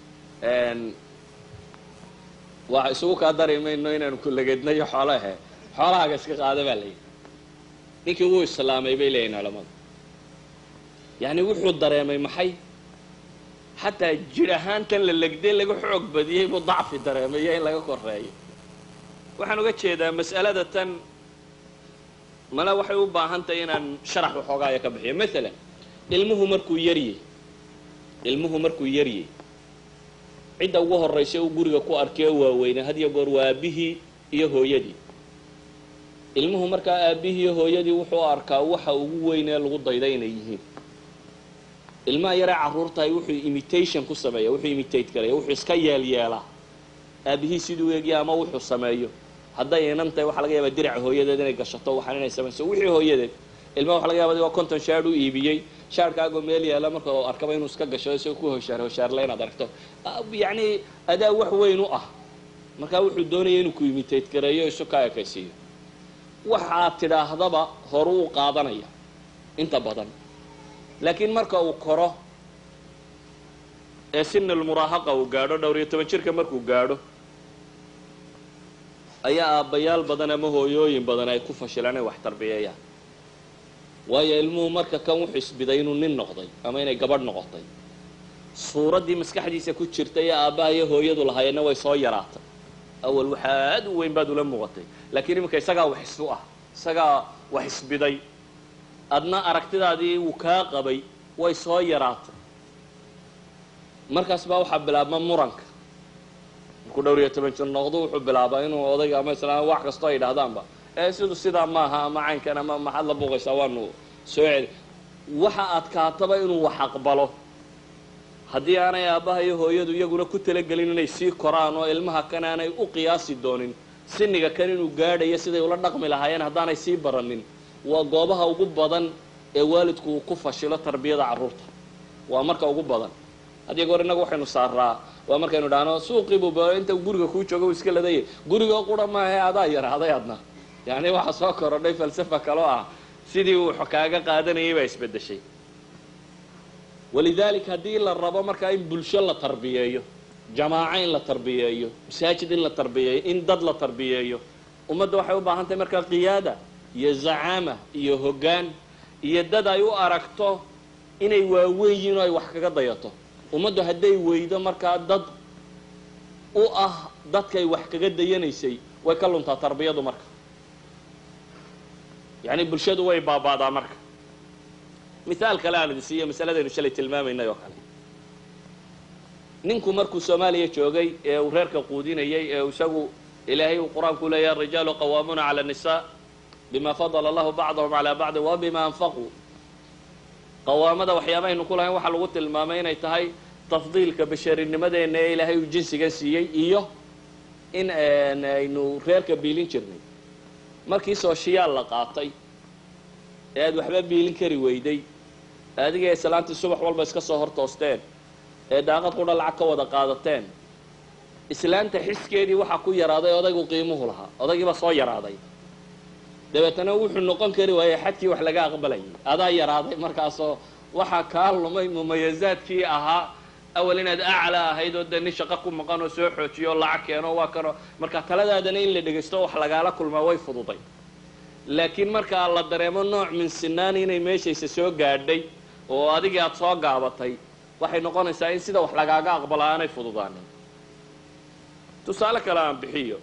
waa isugu kaa dari mayno inaanu kullageednayo xoolahe xoolahaaga iska qaada baa layidhi ninkii wuu islaamay bay leeyihin culamadu yacni wuxuu dareemay maxay xataa jir ahaantan la legday laga xoog badiyey buu dacfi dareemay iyo in laga koreeyo waxaan uga jeedaa mas'alada tan male waxay u baahan tahay inaan sharax waxoogaaya ka bixiyo maalan ilmuhu markuu yaryey ilmuhu markuu yaryey cidda ugu horraysa uu guriga ku arkay oo waaweynay had iyo goor waa aabbihii iyo hooyadii ilmuhu markaa aabbihii iyo hooyadii wuxuu arkaa waxa ugu weyn ee lagu dayda inay yihiin ilmaha yaree carruurtahay wuxuu imitation ku sameeya wuxuu imitate karaya wuxuu iska yeelyeelaa aabbihii siduu eegya ama wuxuu sameeyo hadday inan tahay waxaa laga yaabaa diraca hooyadeed inay gashato waxaan inay samayso wixii hooyadeed ilmaha waxa laga yaba adigoo konton shaadh u iibiyey shaadhkaagoo meel yaala marka u arkaba inuu iska gasho isagoo ku hoshaar hoshaarla inaad aragto yacni adaa wax weyn u ah markaa wuxuu doonaya inuu ku imitate gareeyo isu ka ekaysiiyo waxaad tidhaahdaba horu u qaadanaya inta badan laakiin marka uu koro ee sinalmuraahaqa uu gaadho dhowr iyo toban jirka markuu gaadho ayaa aabbayaal badan ama hooyooyin badan ay ku fashilaan ay wax tarbiyeeyaan waayo ilmuhu marka kan wuxuu isbiday inuu nin noqday ama inay gabadh noqotay suuraddii maskaxdiisa ku jirtay ee aabbaha iyo hooyadu lahaayeenna way soo yaraatay awal waxaa aad u weyn baad ula muuqatay laakiin iminka isagaa wax isu ah isagaa wax isbiday adna aragtidaadii uu kaa qabay way soo yaraatay markaas baa waxaa bilaabma muranka markuu dhowr iyo toban jir noqdo wuxuu bilaabaa inuu odayga ama islaam wax kastoo ay dhahdaanba ee sidu sidaa maaha ama caynkan ama maxaad la buuqaysaa waanu soo celi waxa adkaataba inuu wax aqbalo haddii aanay aabbaha iyo hooyadu iyaguna ku talagelin inay sii koraan oo ilmaha kan aanay u qiyaasi doonin siniga kan inuu gaadhayo siday ula dhaqmi lahaayeen haddaanay sii baranin waa goobaha ugu badan ee waalidku uu ku fashilo tarbiyada carruurta waa marka ugu badan haddii goor innagu waxaynu saaraa waa markaynu dhahno suuqiibuba inta guriga kuu jooga uu iska ladaya guriga qura maahae adaa yaraaday adna yacni waxa soo korodhay falsafa kaloo ah sidii uu kaaga qaadanayay baa isbeddeshay walidaalika haddii la rabo markaa in bulsho la tarbiyeeyo jamaaco in la tarbiyeeyo masaajid in la tarbiyeeyo in dad la tarbiyeeyo ummadda waxay u baahan tahay markaa qiyaada iyo zacaama iyo hoggaan iyo dad ay u aragto inay waaweyn yihiin oo ay wax kaga dayato ummaddu hadday weydo markaa dad u ah dadkay wax kaga dayanaysay way ka luntaa tarbiyadu marka yacni bulshadu way baabaadaa marka mithaal kale aan idin siiyo masaladaynu shalay tilmaamaynay oo kale ninku markuu soomaaliya joogay ee uu reerka quudinayay ee isagu ilaahay uu qur-aanku leeyahay arijaalu qawaamuuna cala الnisaa bima fadala allahu bacdahum calaa bacdi wa bima anfaquu qawaamada waxyaabaaynu ku lahayn waxaa lagu tilmaamay inay tahay tafdiilka basharinimadeena ee ilaahay uu jinsigan siiyey iyo in aynu reerka biilin jirnay markii sooshiyaal la qaatay ee aad waxba biilin kari weyday adiga islaantii subax walba iska soo hor toosteen ee daaqad qudha lacag ka wada qaadateen islaanta xiskeedii waxaa ku yaraaday odaygu qiimuhu lahaa odaygiiba soo yaraaday dabeetana wuxuu noqon kari waayey xadkii wax laga aqbalayay adaa yaraaday markaasoo waxaa kaa lumay mumayazaadkii ahaa awal inaad aclaa ahayd oo dee nin shaqo ku maqan oo soo xoojiyo oo lacag keeno waa kano marka taladaadana in la dhegaysto wax lagaala kulmaa way fududay laakiin markaa la dareemo nooc min sinaani inay meeshaysa soo gaadhay oo adigii aada soo gaabatay waxay noqonaysaa in sida wax lagaaga aqbala aanay fududaanin tusaale kale aan bixiyo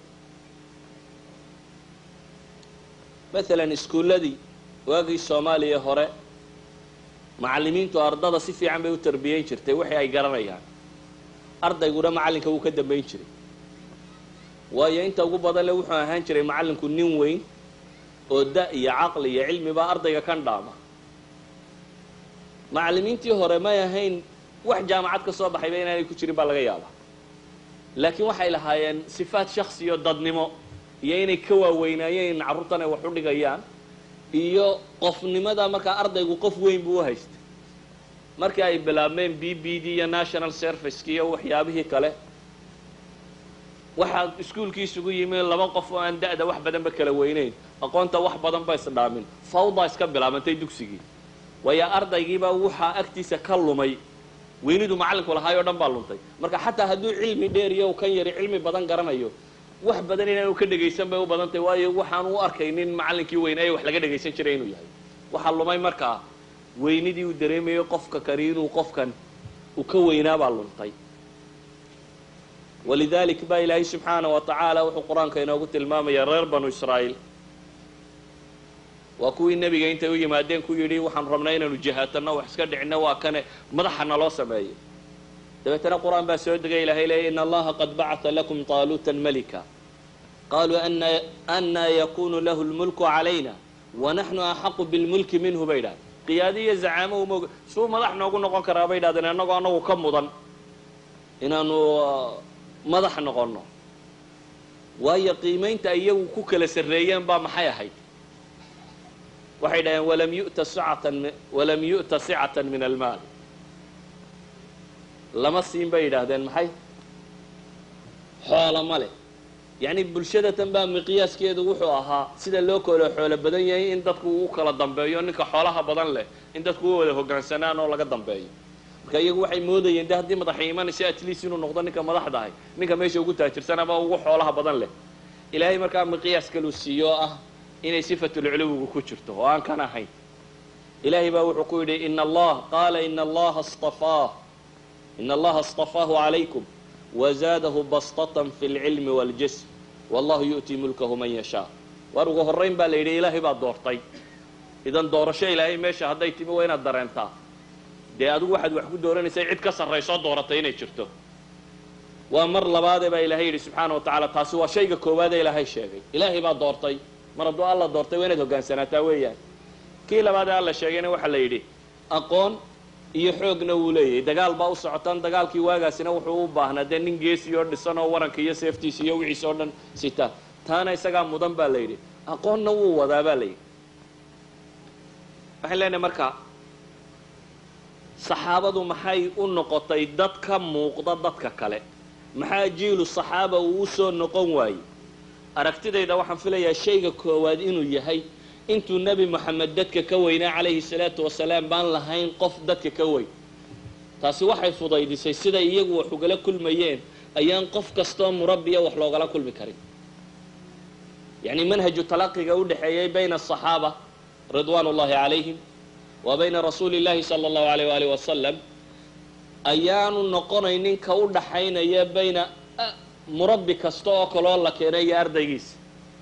maalan iskuulladii waagii soomaaliya hore macallimiintu ardada si fiican bay u tarbiyeyn jirtay wixii ay garanayaan ardayguna macallinka wuu ka dambayn jiray waayo inta ugu badan le wuxuu ahaan jiray macallinku nin weyn oo da iyo caqli iyo cilmibaa ardayga kan dhaama macallimiintii hore may ahayn wax jaamacad ka soo baxayba inaanay ku jirin baa laga yaabaa laakiin waxay lahaayeen sifaat shaksiyo dadnimo iyo inay ka waaweynaayeen carruurtan ay wax u dhigayaan iyo qofnimada markaa ardaygu qof weyn buu u haystay markii ay bilaabmeen b b d iyo national serviceki iyo waxyaabihii kale waxaa iskuulkii isugu yimi laba qof oo aan da-da wax badanba kala weyneyn aqoonta wax badan ba isdhaamin fawda iska bilaabantay dugsigii waayo ardaygiibaa waxaa agtiisa ka lumay weynidu macallinku lahaay oo dhan baa luntay marka xataa hadduu cilmi dheer iyo kan yari cilmi badan garanayo wax badan inaanu ka dhegaysan bay u badan tahay waayo waxaan u arkaynin macallinkii weynaaye wax laga dhegaysan jiray inuu yahay waxaa lumay markaa weynidii uu dareemayo qofka kani inuu qofkan uu ka weynaabaa luntay walidalik baa ilaahay subxaana wa tacaala wuxuu qur-aanka inoogu tilmaamaya reer banu israa'iil waa kuwii nebiga intay u yimaadeen ku yidhi waxaan rabnaa inaanu jihaatanno wax iska dhicino waa kane madaxa naloo sameeyay dabeetana qur-aan baa soo degay ilahay leeya in allaha qad bacata lakum taaluutan malika qaluu anaa yakunu lahu lmulku calayna wanaxnu axaqu bilmulki minhu bay idhahdeen qiyaadi iyo zacaamo uma og suu madax noogu noqon karaa bay idhahdeen annagoo annagu ka mudan inaanu madax noqonno waayo qiimaynta iyagu ku kala sarreeyeen baa maxay ahayd waxay dhaheen walam yu'ta sicatan walam yu'ta sicatan min almaal lama siin bay yidhaahdeen maxay xoola ma leh yacni bulshadatan baa miqyaaskeedu wuxuu ahaa sida loo kala xoolo badan yahay in dadku uu kala dambeeyo ninka xoolaha badan leh in dadku u wada hogaansanaan oo laga dambeeyo marka iyagu waxay moodayeen de haddii madaxa imanaysa atleast inuu noqdo ninka madaxda ahay ninka meesha ugu taajirsan ama ugu xoolaha badan leh ilaahay markaa miqyaas kaluu siiyo oo ah inay sifatulculuwigu ku jirto oo aan kan ahayn ilaahay baa wuxuu ku yidhi in allah qaala ina allaha stafaah in allaha اstafaahu calaykum wazaadahu bastatan fi اlcilmi wاljism wallahu yu'tii mulkahu man yashaa waar ugu horrayn baa la yidhi ilaahay baa doortay idan doorasho ilaahay meesha hadday timi waa inaad dareentaa dee adigu waxaad wax ku dooranaysay cid ka sarraysoo dooratay inay jirto waa mar labaadee baa ilaahay yidhi subxaana wa tacaala taasi waa shayga koowaadee ilaahay sheegay ilaahay baa doortay mar hadduu alla doortay waa inaad hogaansanaataa weeyaan kii labaadee alla sheegayna waxaa la yidhi aqoon iyo xoogna wuu leeyahay dagaal baa u socotaan dagaalkii waagaasina wuxuu u baahnaa dee nin geesi oo dhisan oo waranka iyo seeftiisa iyo wixiisa oo dhan sita taana isagaa mudan baa la yidhi aqoonna wuu wadaa baa la yidhi waxaan leenahay marka saxaabadu maxay u noqotay dad ka muuqda dadka kale maxaa jiilu saxaaba uu u soo noqon waayey aragtidayda waxaan filayaa shayga koowaad inuu yahay intuu nebi moxamed dadka ka weynaa calayhi salaatu wasalaam baan lahayn qof dadka ka weyn taasi waxay fudaydisay siday iyagu wax ugala kulmayeen ayaan qof kastoo murabbiya wax loogala kulmi karin yacni manhaju talaqiga u dhexeeyey bayna asaxaaba ridwaan ullahi calayhim wa bayna rasuuli llahi sala allahu alayh waalih wasalam ayaanu noqonaynin ka u dhaxaynaya bayna murabbi kasta oo kaloo la keenay iyo ardaygiisa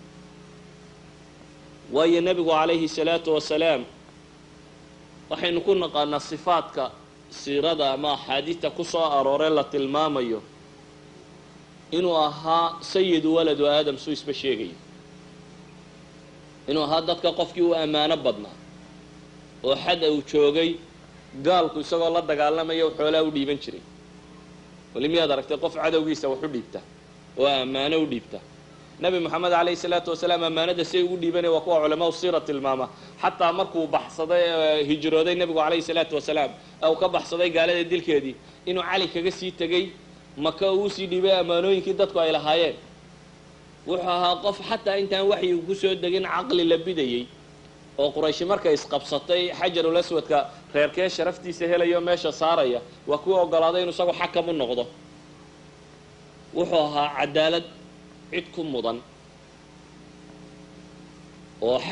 waayo nebigu calayhi salaatu wasalaam waxaynu ku naqaanaa sifaadka siirada ama axaadiidta ku soo arooree la tilmaamayo inuu ahaa sayidu waladu aadam suu isba sheegayo inuu ahaa dadka qofkii u ammaano badnaa oo xad uu joogay gaalku isagoo la dagaalamaya xoolaa u dhiiban jiray weli miyaad aragtay qof cadowgiisa wax u dhiibta oo ammaano u dhiibta nebi moxamed calayhi salaatu wasalaam ammaanada siay ugu dhiibanaya waa kuwa culamaau siira tilmaama xataa markuu baxsaday hijrooday nebigu calayhi salaatu wasalaam ee uu ka baxsaday gaalada dilkeedii inuu cali kaga sii tegey maka uu usii dhiibay ammaanooyinkii dadku ay lahaayeen wuxuu ahaa qof xataa intaan waxyigu kusoo degin caqli la bidayey oo qurayshi markay isqabsatay xajarul aswadka reerkee sharaftiisa helayo meesha saaraya waa kuwa ogolaaday inuu isagu xakam u noqdo wuxuu ahaa cadaalad cid ku mudan oo xad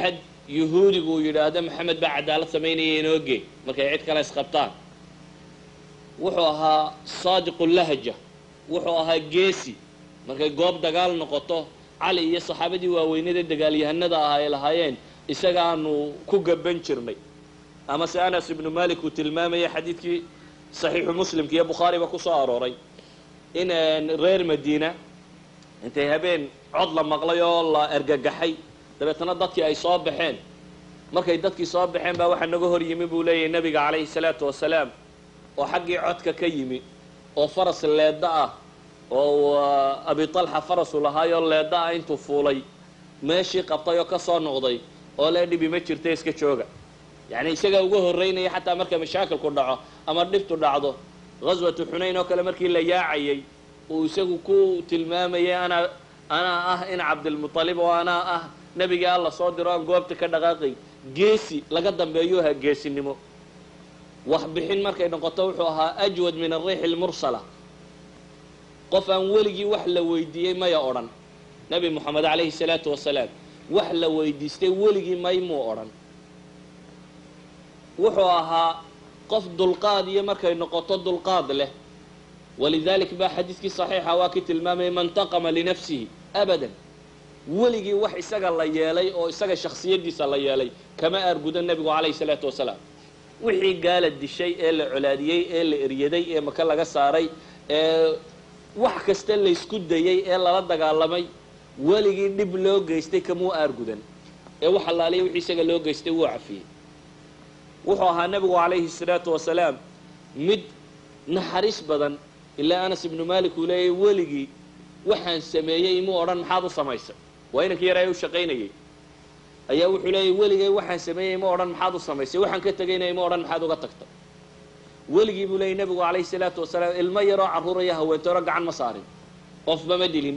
yuhuudigu uu yidhaahdo maxamed baa cadaalad samaynaya inooge markay cid kale isqabtaan wuxuu ahaa saadiqu lahja wuxuu ahaa geesi markay goob dagaal noqoto cali iyo saxaabadii waaweynada dagaalyahanada ah ay lahaayeen isagaanu ku gaban jirnay ama se anas ibnu malik uu tilmaamaya xadiidkii saxiixu muslimka iyo bukhaariba ku soo arooray in reer madiina intay habeen cod la maqlay oo la ergagaxay dabeetana dadkii ay soo baxeen markay dadkii soo baxeen baa waxaa naga hor yimi buu leeyahay nabiga calayhi salaatu wasalaam oo xaggii codka ka yimi oo faras leedda ah oo abi talxa farasu lahaayoo leedda ah intuu fuulay meeshii qabtay oo ka soo noqday oo lee dhibi ma jirta iska jooga yacni isagaa uga horreynaya xataa marka mashaakilku dhaco ama dhibtu dhacdo ghaswatu xunayn oo kale markii la yaacayay uu isagu ku tilmaamayay anaa anaa ah in cabdilmutalib oo anaa ah nebigii alla soo diro aan goobta ka dhaqaaqay geesi laga dambeeyuu ahaa geesinimo wax bixin markay noqoto wuxuu ahaa ajwad min ariixi lmursala qof aan weligii wax la weydiiyey maya odhan nebi moxamed calayhi salaatu wasalaam wax la weydiistay weligii may muu odhan wuxuu ahaa qof dulqaad iyo markay noqoto dulqaad leh walidalik baa xadiidkii saxiixa waa kii tilmaamayay man taqama linafsihi abadan weligii wax isaga la yeelay oo isaga shaksiyadiisa la yeelay kama aargudo nebigu calayhi salaatu wasalaam wixii gaala dishay ee la colaadiyey ee la eryaday ee maka laga saaray ee wax kasta laysku dayey ee lala dagaalamay weligii dhib loo geystay kamuu aargudan ee wax allaaliya wixii isaga loo geystay wuu cafiyey wuxuu ahaa nebigu calayhi salaatu wasalaam mid naxariis badan ilaa anas ibnu malik uu leeyahy weligii waxaan sameeyey imuu odhan maxaad u samaysay waa inankii yaraa u shaqaynayay ayaa wuxuu leeyahy weligay waxaan sameeyey ima odhan maxaad u samaysay waxaan ka tegayna ima odhan maxaad uga tagtay weligii buu leeyay nebigu calayhi salaatu wasalaam ilmo yaroo carruuraya haweentooro gacan ma saarin qofba ma dilin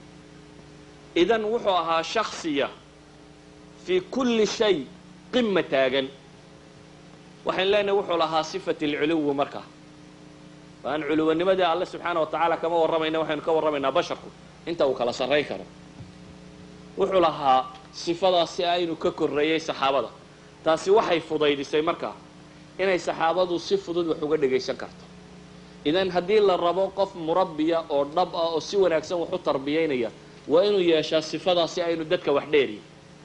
idan wuxuu ahaa shaksiya fii kulli shay qima taagan waxayn leenahay wuxuu lahaa sifat alculuwi markaa aan culuwanimadii alle subxaana wa tacaala kama warramayna waxaynu ka warramaynaa basharku inta uu kala sarrayn karo wuxuu lahaa sifadaasi aynu ka korreeyey saxaabada taasi waxay fudaydisay markaa inay saxaabadu si fudud wax uga dhagaysan karto idan haddii la rabo qof murabbiya oo dhab ah oo si wanaagsan wax u tarbiyaynaya waa inuu yeeshaa sifadaasi aynu dadka wax dheeriyin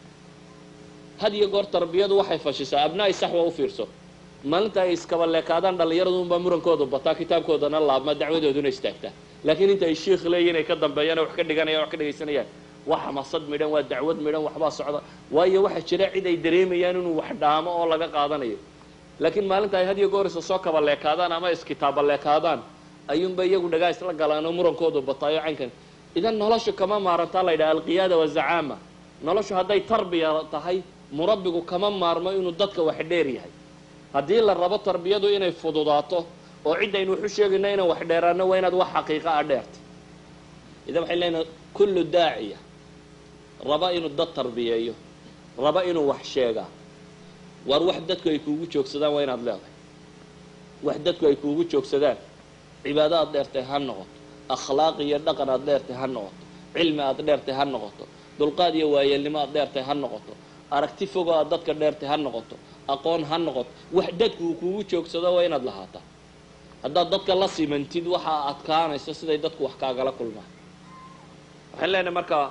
had iyo goor tarbiyadu waxay fashisaa abnaa'i saxwa u fiirso maalinta ay iskaba leekaadaan dhallinyaradu unbaa murankoodu bataa kitaabkoodana laabma dacwadooduna istaagtaa laakiin inta ay shiikh leeyihin ay ka dambeeyaan wax ka dhiganayaan wax ka dhegaysanayaan waa xamaasad midhan waa dacwad midhan waxbaa socda waayo waxaa jira cid ay dareemayaan inuu wax dhaamo oo laga qaadanayo laakiin maalinta ay had iyo goor isa soo kaba leekaadaan ama iskitaaba leekaadaan ayuunba iyagu dhagaa isla galaan oo murankoodu bataayo caynkan idan noloshu kama maarantaa la yidhaha alqiyaada wazacaama noloshu hadday tarbiya tahay murabbigu kama maarmo inuu dadka wax dheer yahay haddii la rabo tarbiyadu inay fududaato oo ciddaynu waxu sheegayno inaan wax dheeraano waa inaad wax xaqiiqa a dheerta idan waxay leenahay kullu daaciya raba inuu dad tarbiyeeyo raba inuu wax sheegaa waar wax dadku ay kuugu joogsadaan waa inaad leedahay wax dadku ay kuugu joogsadaan cibaado aad dheertay ha noqoto akhlaaq iyo dhaqan aad dheertay ha noqoto cilmi aad dheertay ha noqoto dulqaad iyo waayeelnimo aad dheertay ha noqoto aragti fogo aad dadka dheertay ha noqoto aqoon ha noqoto wax dadku uu kuugu joogsado waa inaad lahaataa haddaad dadka la simantid waxaa adkaanaysa siday dadku wax kaagala kulmaan waxaan leenahay markaa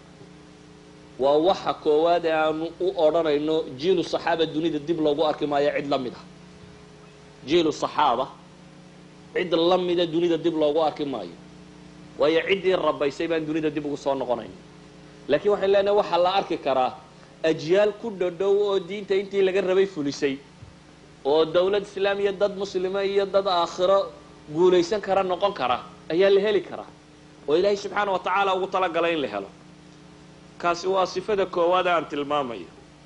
waa waxa koowaad ee aanu u odhanayno jiilu saxaaba dunida dib loogu arki maayo cid la mid ah jiilu saxaaba cid la mida dunida dib loogu arki maayo waayo ciddii rabaysay baan dunida dib ugu soo noqonayn laakiin waxaan leenahay waxaa la arki karaa ajyaal ku dhodhow oo diinta intii laga rabay fulisay oo dawlad islaamiya dad muslima iyo dad aakhiro guulaysan kara noqon kara ayaa la heli karaa oo ilaahay subxaana wa tacaala ugu talagalay in la helo kaasi waa sifada koowaad aan tilmaamayo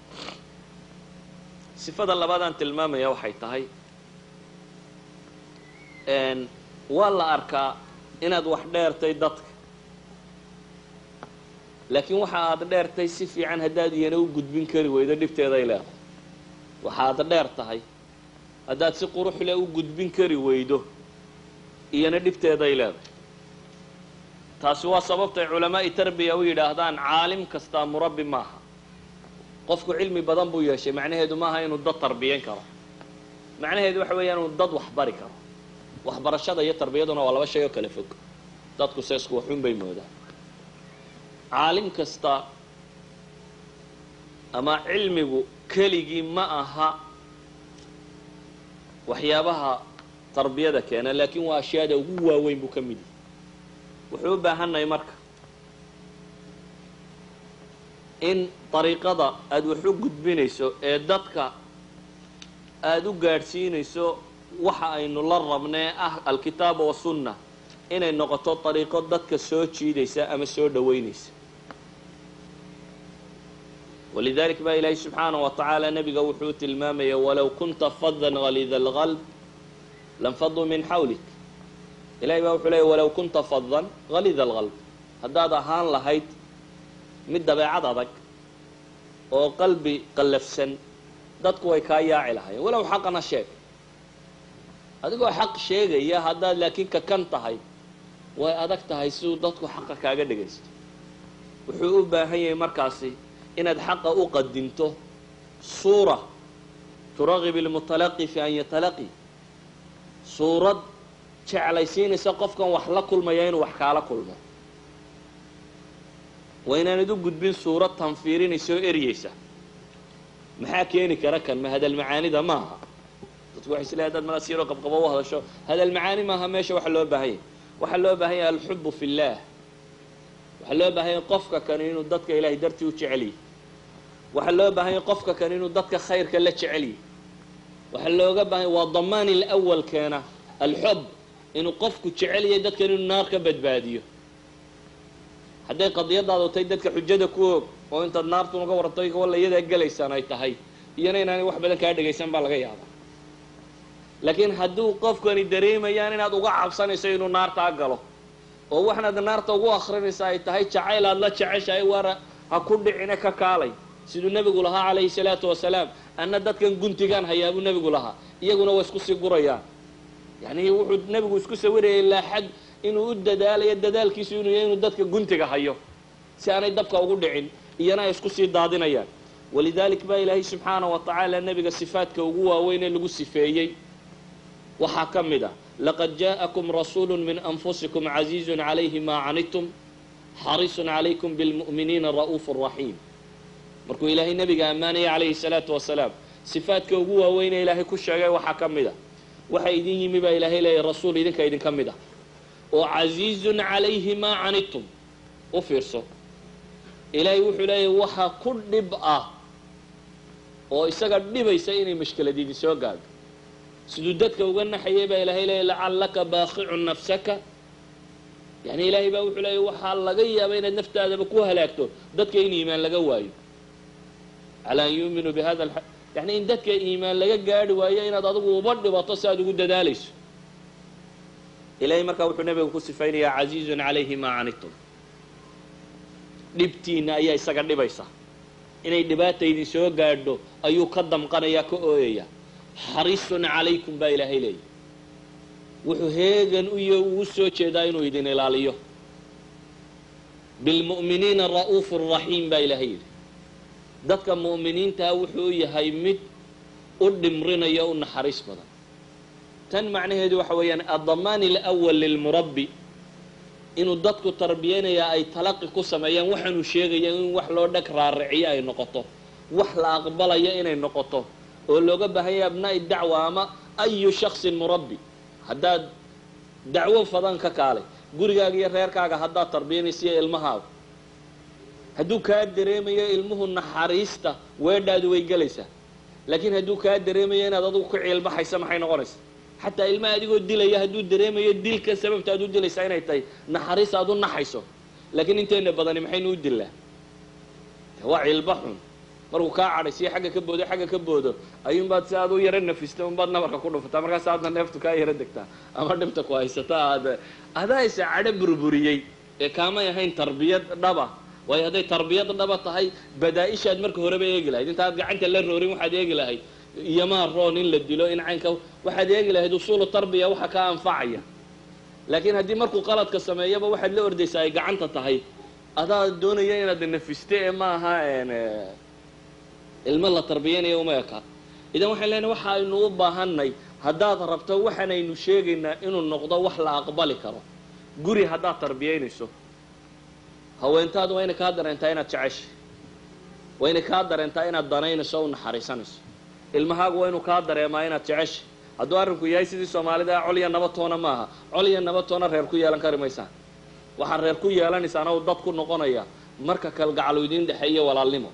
sifada labaad aan tilmaamaya waxay tahay waa la arkaa inaad wax dheertay dadka laakiin waxa aad dheertay si fiican haddaad iyana u gudbin kari weydo dhibteeday leedahay waxaad dheer tahay haddaad si quruxle u gudbin kari weydo iyana dhibteeday leedahay taasi waa sababtay culamaa'i tarbiya u yidhaahdaan caalim kastaa murabbi maaha qofku cilmi badan buu yeeshay macnaheedu maaha inuu dad tarbiyan karo macnaheedu waxa weeyaan inuu dad wax bari karo waxbarashada iyo tarbiyaduna waa laba shay oo kala fog dadku se isku waxun bay moodaan caalim kasta ama cilmigu keligii ma aha waxyaabaha tarbiyada keena laakiin waa ashyaada ugu waaweyn buu ka mid yahay wuxuu u baahannahay marka in dariiqada aada wax u gudbinayso ee dadka aada u gaadhsiinayso waxa aynu la rabnee ah alkitaaba wasunna inay noqoto dariiqo dadka soo jiidaysa ama soo dhoweynaysa walidalik baa ilaahay subxaana wa tacaala nebiga wuxuu tilmaamaya walow kunta fadan halida alqalb lanfaduu min xawlik ilahay baa wuxuu leeya walow kunta fadan halida alqalb haddaad ahaan lahayd mid dabeecad adag oo qalbi qallafsan dadku way kaa yaaci lahaayeen walow xaqana sheeg adigoo xaq sheegaya haddaad laakiin kakan tahay way adag tahay siduu dadku xaqa kaaga dhegaysto wuxuu u baahan yahay markaasi inaad xaqa u qadinto suura turagib ilmutalaqi fi an yatalaqi suurad jeclaysiinaysa qofkan wax la kulmaya inuu wax kaala kulmo waa inaanad u gudbin suurad tanfiirinaysa oo eryeysa maxaa keeni kara kan ma hadal macaanida maaha dadku waxay isleehay hadaad mala siiroo qabqabo u hadasho hadal macaani maaha meesha waxa loo baahan yahay waxaa loo baahan yahay alxubu fi اllah waxaa loo baahan yahay qofka kani inuu dadka ilahay dartii u jecel yahy waxaa loo baahan yahay qofka kani inuu dadka khayrka la jecel yahy waxaa looga baahan yahy waa damaan ilawal keena alxub inuu qofku jecel yahay dadkan inuu naar ka badbaadiyo hadday qadiyadaadu tahay dadka xujada ku og oo intaad naartu uga warantay walla iyadaa gelaysaan ay tahay iyana inaanay wax badan kaa dhegaysan baa laga yaabaa laakiin hadduu qofkani dareemayaan inaad uga cabsanayso inuu naartaa galo oo waxnaad naarta ugu akrinaysa ay tahay jacayl aad la jeceshahay waara ha ku dhicine ka kaalay siduu nebigu lahaa calayhi salaatu wasalaam anna dadkan guntigaan hayaa buu nebigu lahaa iyaguna way isku sii gurayaan yacni wuxuu nebigu isku sawirayay ilaa xad inuu u dadaalayo dadaalkiisu inuu yahay inuu dadka guntiga hayo si aanay dabka ugu dhicin iyana ay isku sii daadinayaan walidalik baa ilaahay subxaana wa tacaala nebiga sifaadka ugu waaweyn ee lagu sifeeyey waxaa ka mid ah laqad jaءakum rasuulu min anfusikum caziizun calayhi maa canidtum xarisun calaykum bilmu'miniina ra'uufu raxiim markuu ilaahay nebiga ammaanaya calayhi salaatu wasalaam sifaadka ugu waaweyn ee ilaahay ku sheegay waxaa ka mid a waxa idin yimi baa ilaahay leeyahy rasuul idinka idinka mid ah oo casiizun calayhi maa canidtum u fiirso ilaahay wuxuu leeyahy waxa ku dhib ah oo isaga dhibaysa inay mashkelad idin soo gaadho siduu dadka uga naxayay baa ilaahay leeyahy lacallaka baaqicun nafsaka yani ilaahay baa wuxuu leeyahy waxaa laga yaaba inaad naftaadaba ku halaagto dadka in iimaan laga waayo calaa an yuuminuu bihada yani in dadka iimaan laga gaadhi waayo inaad adigu uba dhibato si aad ugu dadaalayso ilahay markaa wuxuu nabiga ku sifaynayaa casiizun calayhi maa canidtum dhibtiina ayaa isaga dhibaysa inay dhibaata idin soo gaadho ayuu ka damqanayaa ka ooyaya xarisun calaykum baa ilaahay leeyahy wuxuu heegan u iyo ugu soo jeedaa inuu idin ilaaliyo bilmu'miniina ra'uufu raxiim baa ilaahay yidhi dadka mu'miniintaa wuxuu yahay mid u dhimrinaya u naxariis badan tan macnaheedu waxa weeyaan addamaan alawal lilmurabbi inuu dadku tarbiyanayaa ay talaqi ku sameeyaan waxaanuu sheegaya in wax loo dheg raariciyo ay noqoto wax la aqbalayo inay noqoto oo looga baahan yahay abnaa'i dacwa ama ayu shaksin murabbi haddaad dacwo fadan ka kaalay gurigaaga iyo reerkaaga haddaad tarbiyanaysiiyo ilmahaaga hadduu kaa dareemayo ilmuhu naxariista weedhaadu way gelaysaa laakiin hadduu kaa dareemayo inaad adigu ku ciilbaxaysa maxay noqonaysa xataa ilmaha adigoo dilaya hadduu dareemayo dilkan sababta aad u dilaysaa inay tahay naxariis aad u naxayso laakiin inteena badani maxaynu u dilaa waa ciilba xun markuu kaa cadhaysiyo xagga ka boodo xagga ka boodo ayuunbaad si aad u yaro nafista unbaad nabarka ku dhufataa markaas aadna neeftu kaa yaro degtaa ama dhibta ku haysata aad adaaysa cadho burburiyey ee kaamay ahayn tarbiyad dhaba waayo hadday tarbiyad dhaba tahay badaa-ishaad marka horeba eegi lahayd intaad gacanta la roorin waxaad eegi lahayd iyomaa roon in la dilo in caynka waxaad eegi lahayd usuulu tarbiya waxa kaa anfacaya laakiin haddii markuu qaladka sameeyaba waxaad la ordaysaa ay gacanta tahay adaa doonaya inaad nafiste ee maaha ilmo la tarbiyanayo uma eka idan waxaan leenahay waxa aynu u baahanay haddaad rabto waxaanaynu sheegaynaa inuu noqdo wax la aqbali karo guri haddaad tarbiyaynayso haweentaadu waa inay kaa dareentaa inaad jeceshay waa inay kaa dareentaa inaad danaynayso o u naxariisanayso ilmahaagu waa inuu kaa dareemaa inaad jeceshay hadduu arrinku yahay sidii soomaalida ah colya nabatoona maaha colya nabatoona reer ku yeelan kari maysaan waxaad reer ku yeelanaysaana uu dad ku noqonaya marka kalgacalu idiin dhexeeyo walaalnimo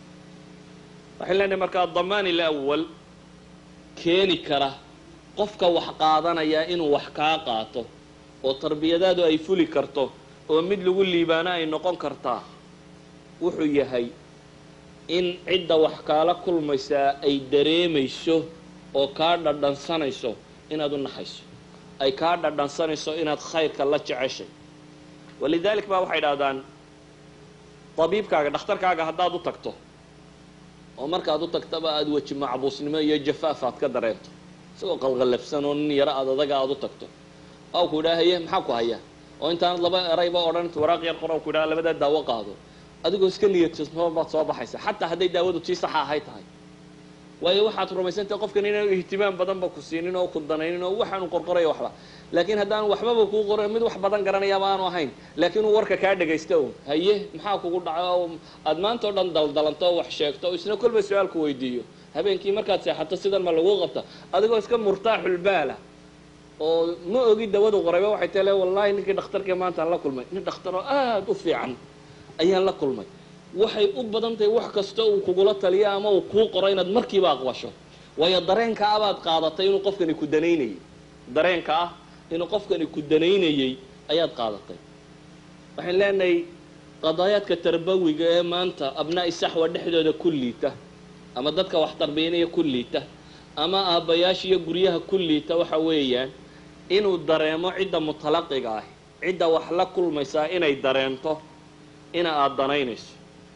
waxaan leenahay markaa damaan ilawal keeni kara qofka wax qaadanaya inuu wax kaa qaato oo tarbiyadaadu ay fuli karto oo mid lagu liibaano ay noqon kartaa wuxuu yahay in cidda wax kaala kulmaysaa ay dareemayso oo kaa dhadhansanayso inaad u naxayso ay kaa dhadhansanayso inaad khayrka la jeceshay walidalik baa waxay idhahdaan tabiibkaaga dhakhtarkaaga haddaad u tagto oo markaad u tagtaba aada weji macbuusnimo iyo jafaaf aad ka dareento isagoo qalqallafsan oo nin yaro aad adaga aada u tagto aw ku idhaha haye maxaa ku haya oo intaanad laba erayba odhan waraaq yar qor ku idhaha labadaa daawo qaado adigoo iska niyadsanoo baad soo baxaysa xataa hadday daawadu tii saxa ahay tahay waayo waxaad rumaysantahay qofkan inaanu ihtimaam badanba ku siinin oo ku danaynin oo waxaanu qorqorayo waxba laakiin haddaan waxbaba kuu qoran mid wax badan garanayaaba aanu ahayn laakiin uu warka kaa dhagaysta un haye maxaa kugu dhaco oo aad maanta o dhan daldalanto oo wax sheegto oo isna kolba su-aalku weydiiyo habeenkii markaad seexato sidan ma lagu qabta adigoo iska murtaaxulbaala oo ma ogi dawadu qorayba waxay tale wallahi ninkii dhakhtarkii maanta aan la kulmay nin dhakhtaroo aada u fiican ayaan la kulmay waxay u badan tahay wax kasta uu kugula taliyo ama uu kuu qoro inaad markiiba aqbasho waayo dareenka ah baad qaadatay inuu qofkani ku danaynayay dareenka ah inuu qofkani ku danaynayay ayaad qaadatay waxaan leenahay qadaayaadka tarbawiga ee maanta abnaa'i saxwa dhexdooda ku liita ama dadka wax tarbiyanaya ku liita ama aabbayaasha iyo guryaha ku liita waxa weeyaan inuu dareemo cidda mutalaqiga ah cidda wax la kulmaysaa inay dareento ina aada danaynayso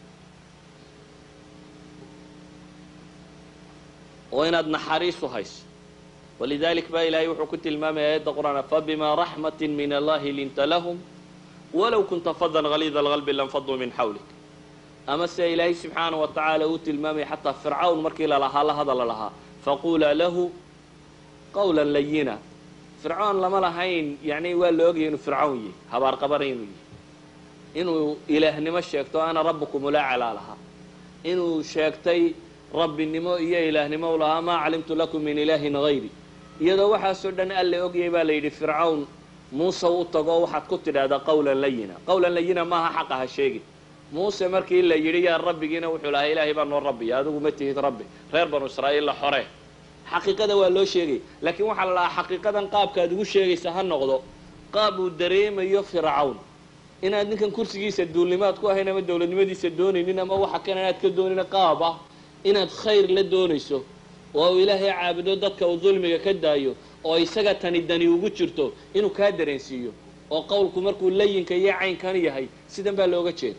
oo inaad naxariis u hayso walidalik baa ilaahay wuxuu ku tilmaamaya aayadda qur-aan fabima raxmati min allahi linta lahum walow kunta fadan haliida alqalbi lanfaduu min xawlik ama se ilaahay subxaana wa tacaala uu tilmaamaya xataa fircawn markii lalahaa la hadala lahaa faqulaa lahu qawla layina fircoon lama lahayn yani waa la ogaya inuu fircawn yahy habaar qabana inuu yahy inuu ilaahnimo sheegto ana rabbukum ulacalaa lahaa inuu sheegtay rabbinimo iyo ilaahnimo u lahaa maa calimtu lakum min ilaahin hayri iyadoo waxaasoo dhan alle ogyay baa la yidhi fircawn muuse u tago waxaad ku tidhaahdaa qawlan layina qawlan layina maaha xaqa ha sheegin muuse markii la yidhi yaa rabbigiina wuxuu lahaa ilaahay baa noo rabbiya adigu ma tihid rabbi reer banu israa'iil la xore xaqiiqada waa loo sheegay laakiin waxaa la dhahaa xaqiiqadan qaabkaad ugu sheegaysa ha noqdo qaab uu dareemayo fircawn inaad ninkan kursigiisa duulnimaad ku ahayn ama dowladnimadiisa doonaynin ama waxa kan inaad ka doonin qaab ah inaad khayr la doonayso oo uu ilaahay caabudo dadka uu dulmiga ka daayo oo isaga tani dani ugu jirto inuu kaa dareensiiyo oo qowlku markuu layinka iyo caynkan yahay sidan baa looga jeeda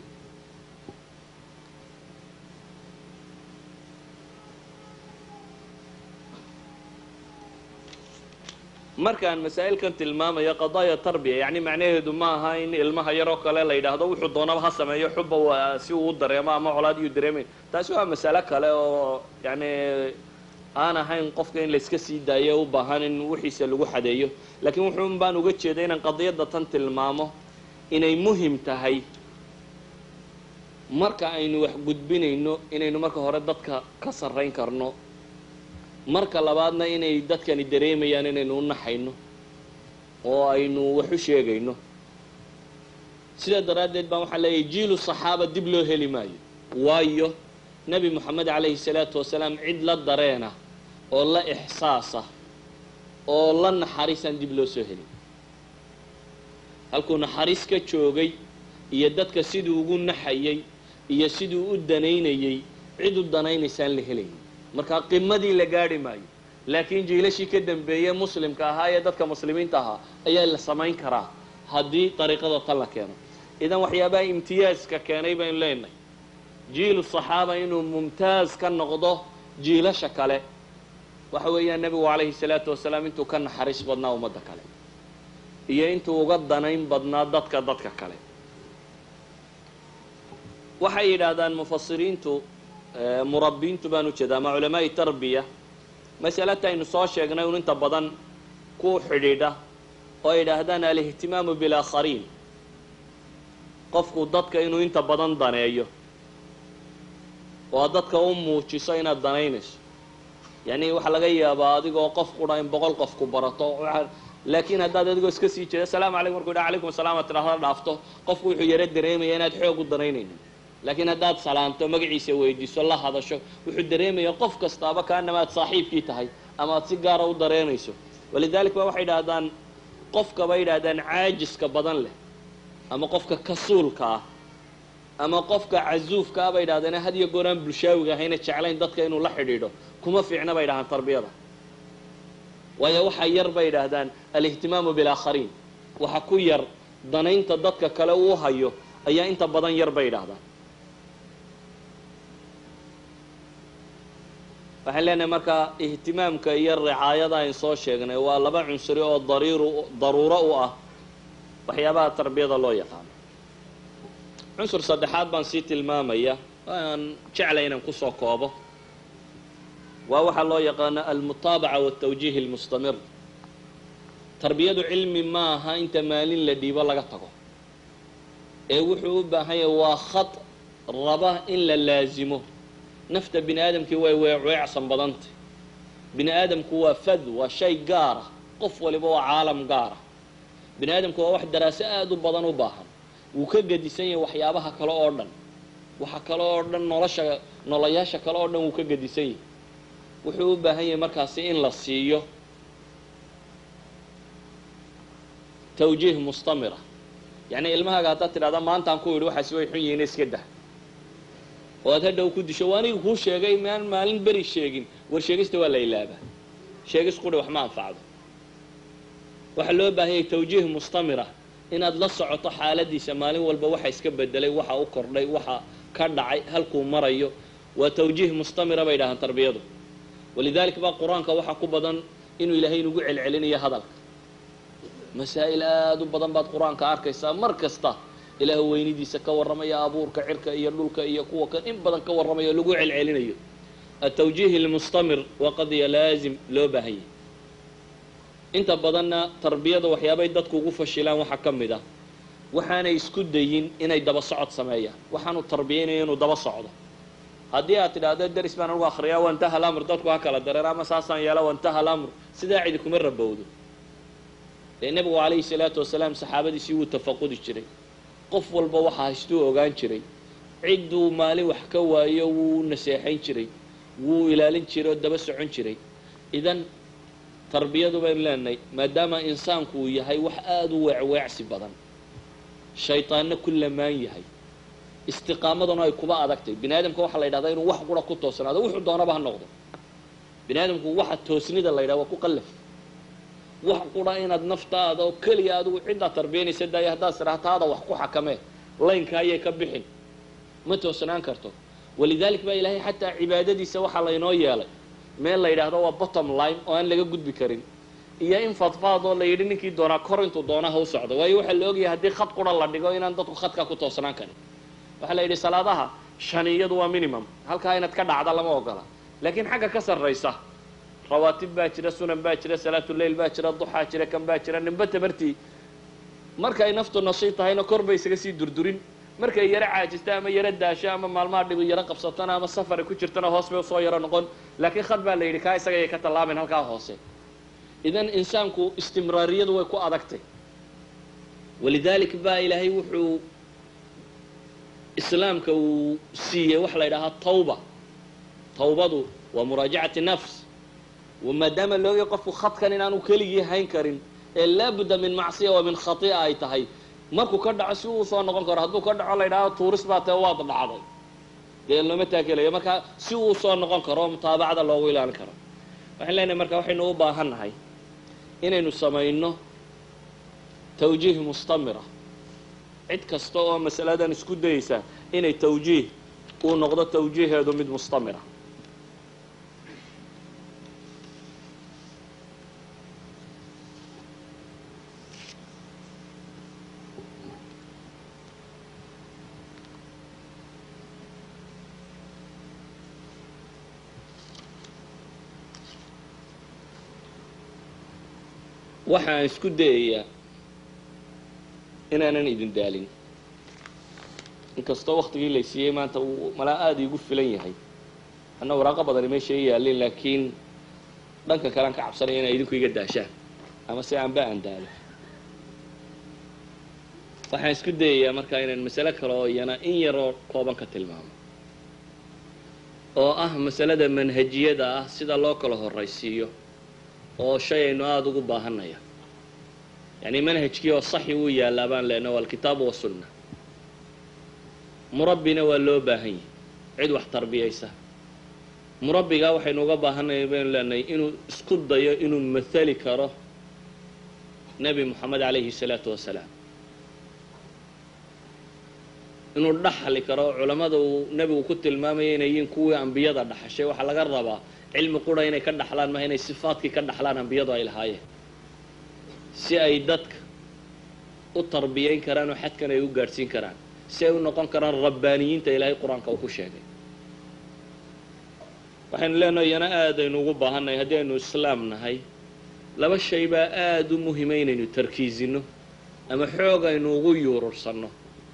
markaan masaa'ilkan tilmaamayo qadaaya tarbiya yacni macnaheedu ma aha in ilmaha yaroo kale la yidhaahdo wuxuu doonaba ha sameeyo xuba si uu u dareemo ama colaad iyuu dareemayn taasi waa masale kale oo yani aan ahayn qofka in layska sii daayo u baahan in wixiisa lagu xadeeyo laakiin wuxuun baan uga jeeday inaan qadiyadda tan tilmaamo inay muhim tahay marka aynu wax gudbinayno inaynu marka hore dadka ka sarrayn karno marka labaadna inay dadkani dareemayaan inaynu u naxayno oo aynu wax u sheegayno sidaa daraaddeed baan waxaan leeyahay jiilu saxaaba dib loo heli maayo waayo nebi moxamed calayhi salaatu wasalaam cid la dareena oo la ixsaasa oo la naxariisaan dib loo soo helin halkuu naxariis ka joogay iyo dadka siduu ugu naxayay iyo siduu u danaynayay cid u danaynaysaan la helayn markaa qimadii la gaadhi maayo laakiin jiilashii ka dambeeyey muslimka ahaa ee dadka muslimiinta ahaa ayaa la samayn karaa haddii dariiqada tan la keeno idan waxyaabaha imtiyaaska keenay baynu leenahay jiilu saxaaba inuu mumtaaz ka noqdo jiilasha kale waxa weeyaan nebigu calayhi salaatu wasalaam intuu ka naxariis badnaa ummadda kale iyo intuu uga danayn badnaa dadka dadka kale waxay yidhaahdaan mufasiriintu murabbiintu baan ujeeda ama culamaai tarbiya masalata aynu soo sheegnay un inta badan ku xidhiidha oo ay yidhaahdaan alihtimaamu bilaakhariin qofku dadka inuu inta badan daneeyo oo dadka u muujiso inaad danaynayso yani waxaa laga yaabaa adigoo qof qura in boqol qof ku barato laakiin haddaad adigoo iska sii jeeda asalaamu calaykum markuu yidha calaykum asalaam ad tidhahda dhaafto qofku wuxuu yaro dareemaya inaad xoog u danaynaynin laakiin haddaad salaanto magaciisa weydiiso la hadasho wuxuu dareemaya qof kastaaba kaanama aad saaxiibkii tahay ama aad si gaara u dareynayso walidalik ba waxay idhahdaan qofka bay yidhahdaan caajiska badan leh ama qofka kasuulka ah ama qofka casuufka ah bay yidhahdeen had iyo goor aan bulshaawiga ahayna jeclayn dadka inuu la xidhiidho kuma fiicna bay yidhahdaan tarbiyada waayo waxaa yar bay yidhaahdaan alihtimaamu bilaakhariin waxa ku yar danaynta dadka kale uu hayo ayaa inta badan yar bay yidhaahdaan waxaan leenahay markaa ihtimaamka iyo ricaayada ayn soo sheegnay waa laba cunsuri oo dariiru daruuro u ah waxyaabaha tarbiyada loo yaqaano cunsur saddexaad baan sii tilmaamaya aan jeclay inaan kusoo koobo waa waxaa loo yaqaano almutaabaca waltawjiih almustamir tarbiyadu cilmi maaha inta maalin la dhiibo laga tago ee wuxuu u baahan yahay waa khad raba in la laasimo nafta bini aadamkii way weecweecsan badantay bini aadamku waa fad waa shay gaara qof waliba waa caalam gaara bini aadamku waa wax daraaso aada u badan u baahan wuu ka gedisan yahay waxyaabaha kale oo dhan waxa kale oo dhan nolosha noloyaasha kale oo dhan wuu ka gedisan yahay wuxuu u baahan yahay markaasi in la siiyo tawjiih mustamira yacni ilmahaaga haddaad tidhahda maantaan ku yidhi waxaasi way xun yihiin iska dah oo aad hadhow ku disho waa aniga kuu sheegay maan maalin beri sheegin war sheegista waa la ilaabaa sheegis quri wax ma anfacdo waxaa loo baahanyay tawjiih mustamira inaad la socoto xaaladiisa maalin walba waxa iska bedelay waxa u kordhay waxa ka dhacay halkuu marayo waa tawjiih mustamira bay dhahaan tarbiyadu walidalik baa qur-aanka waxaa ku badan inuu ilaahay inugu celcelinayo hadalka masaa'il aada u badan baad qur-aanka arkaysaa mar kasta ilaah weynidiisa ka warramaya abuurka cirka iyo dhulka iyo kuwa kan in badan ka warramaya o lagu celcelinayo atawjiih almustamir waa qadiya laazim loo baahan yahay inta badanna tarbiyada waxyaabay dadku ugu fashilaan waxaa ka mid ah waxaanay isku dayin inay daba socod sameeyaan waxaanu tarbiyaynayo inuu daba socdo haddii aad tidhaahdo deris baan anugu akriyaa wantaha lamr dadku ha kala dareer ama saasaan yeela wantaha lamr sidaa cidi kuma rabowdo dee nebigu calayhi salaatu wasalaam saxaabadiisii wuu tafaqudi jiray qof walba waxa haystuu ogaan jiray cidduu maalin wax ka waayo wuu naseexayn jiray wuu ilaalin jiray oo daba socon jiray idan tarbiyadu baynu leenahay maadaama insaanku uu yahay wax aada u weecweecsi badan shaytaanna ku lamaan yahay istiqaamaduna ay kuba adagtay bini aadamka waxaa la yidhahdaa inuu wax qura ku toosnaado wuxuu doonaba ha noqdo bini aadamku waxa toosnida la yidhaha waa ku qallaf wax qura inaad naftaada oo keliya adigu ciddaa tarbiyanaysa daaya haddaad tidhaha taada wax ku xakamee laynka ayay ka bixin ma toosnaan karto walidalik baa ilaahay xataa cibaadadiisa waxaa laynoo yeelay meel la yidhaahdo waa bottom line oo aan laga gudbi karin iyo in fadfaad oo la yidhi ninkii doonaa kor intuu doonaha u socdo waayo waxaa la ogyahay haddii khad qura la dhigo inaan dadku khadkaa ku toosnaan karin waxaa la yidhi salaadaha shaniyadu waa minimum halkaa inaad ka dhacda lama ogola laakiin xagga ka sarraysa rawaatib baa jira sunan baa jira salaatuleyl baa jira duxaa jira kan baa jira ninba tabartii markay naftu nashiid tahayna kor bay isaga sii durdurin markay yaro caajista ama yaro daasho ama maalmaha dhibu yaro qabsatona ama safari ku jirtana hoos bay usoo yaro noqon laakiin khad baa la yidhi kaa isaga ayay ka tallaaben halkaa hoose idan insaanku istimraariyadu way ku adagtay walidalik baa ilaahay wuxuu islaamka uu siiyey waxa la yidhahaa tawba tawbadu waa muraajacati nafs maadaama loogay qofku khadkan inaanu keligii hayn karin ee laabudda min macsiya wa min khati'a ay tahay markuu ka dhaco si uu soo noqon karo hadduu ka dhaco la yidhahdo tuuris baa tee waad dhacday dee looma taakelayo marka si uu soo noqon karo oo mutaabacada loogu ilaalin karo waxaan leenahay marka waxaynu u baahan nahay inaynu samayno tawjiih mustamira cid kasta oo masaladan isku dayeysa inay tawjiih uu noqdo tawjiiheedu mid mustamira waxaan isku dayayaa inaanan idin daalin inkastoo waktigii lay siiyey maanta uu malaa aada iigu filan yahay anna waraaqo badani meesha i yaalin laakiin dhanka kale aan ka cabsanaya inay idinku iga daashaan ama se aanba aan daalo waxaan isku dayayaa markaa inaan masale kale oo iyana in yaroo kooban ka tilmaamo oo ah masalada manhajiyada ah sida loo kala horaysiiyo oo shay aynu aada ugu baahanaya yacni manhajkii oo saxi uu yaallaa baan leenaha waa alkitaabu wasunna murabbina waa loo baahan yahay cid wax tarbiyaysa murabbigaa waxaynu uga baahanaya baynu leenahay inuu isku dayo inuu mathali karo nebi moxamed calayhi salaatu wasalaam inuu dhaxli karo culammada uu nebigu ku tilmaamaya inay yihiin kuwii ambiyada dhaxashay waxaa laga rabaa cilmi qura inay ka dhaxlaan maha inay sifaadkii ka dhaxlaan ambiyadu ay lahaayeen si ay dadka u tarbiyayn karaan oo xadkan ay u gaadhsiin karaan si ay u noqon karaan rabbaaniyiinta ilaahay qur-aanka uu ku sheegay waxaynu leenahay iyana aadaynu ugu baahannahay haddii aynu islaam nahay laba shay baa aada u muhima inaynu tarkiisino ama xoog aynu ugu yuurursanno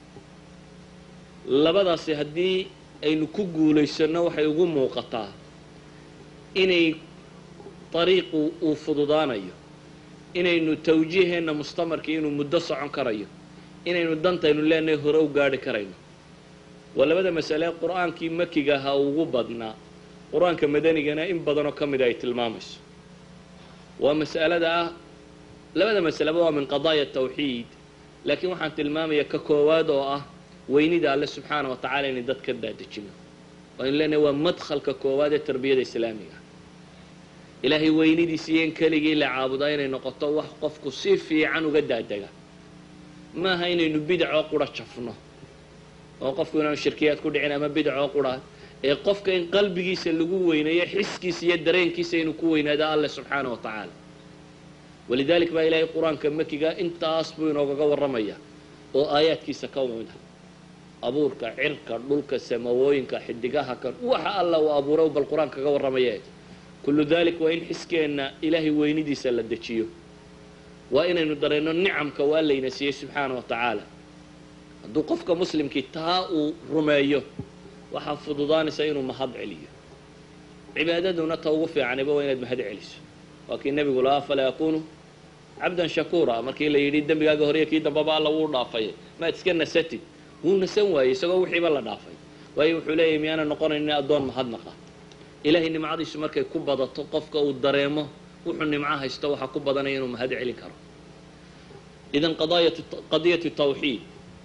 labadaasi haddii aynu ku guulaysanno waxay ugu muuqataa inay dariiqu uu fududaanayo inaynu tawjiiheenna mustamarkii inuu muddo socon karayo inaynu dantaynu leenahay hore u gaadhi karayno waa labada masale qur-aankii makiga ahaa ugu badnaa qur-aanka madanigana in badanoo ka mida ay tilmaamayso waa mas'alada ah labada masaleba waa min qadaaya tawxiid laakiin waxaan tilmaamaya ka koowaad oo ah weynida alle subxaana wa tacala inay dad ka daadejino waynu leenahay waa madkhalka koowaad ee tarbiyada islaamiga ilaahay weynidiisa iyo in keligii la caabudaa inay noqoto wax qofku si fiican uga daadega maaha inaynu bidacoo qura jafno oo qofku inaanu shirkiyaad ku dhicin ama bidacoo qura ee qofka in qalbigiisa lagu weyneeyo xiskiisa iyo dareenkiisa inuu ku weynaado alleh subxaana wa tacaala walidalik baa ilaahay qur-aanka makiga intaas buu inoogaga warramaya oo aayaadkiisa ka mida abuurka cirka dhulka samawooyinka xidigaha kan waxa alla uu abuuray bal qur-aanka kaga warramaya kullu dalik waa in xiskeenna ilaahay weynidiisa la dejiyo waa inaynu dareenno nicamka waa layna siiyey subxaana wa tacaala hadduu qofka muslimkii taa uu rumeeyo waxaa fududaanaysa inuu mahad celiyo cibaadaduna ta ugu fiicaniba waa inaad mahad celiso waa kii nebigu lahaa falaa yakunu cabdan shakuura markii la yidhi dembigaaga horiya kii dambaba alla wuu dhaafay maad iska nasatid wuu nasan waayey isagoo wixiiba la dhaafay waayo wuxuu leeyahy miyaana noqonaynin addoon mahadnaqa ilaahay nimcadiisu markay ku badato qofka uu dareemo wuxuu nimco haysto waxaa ku badanaya inuu mahad celin karo idan qadiyatu tawxiid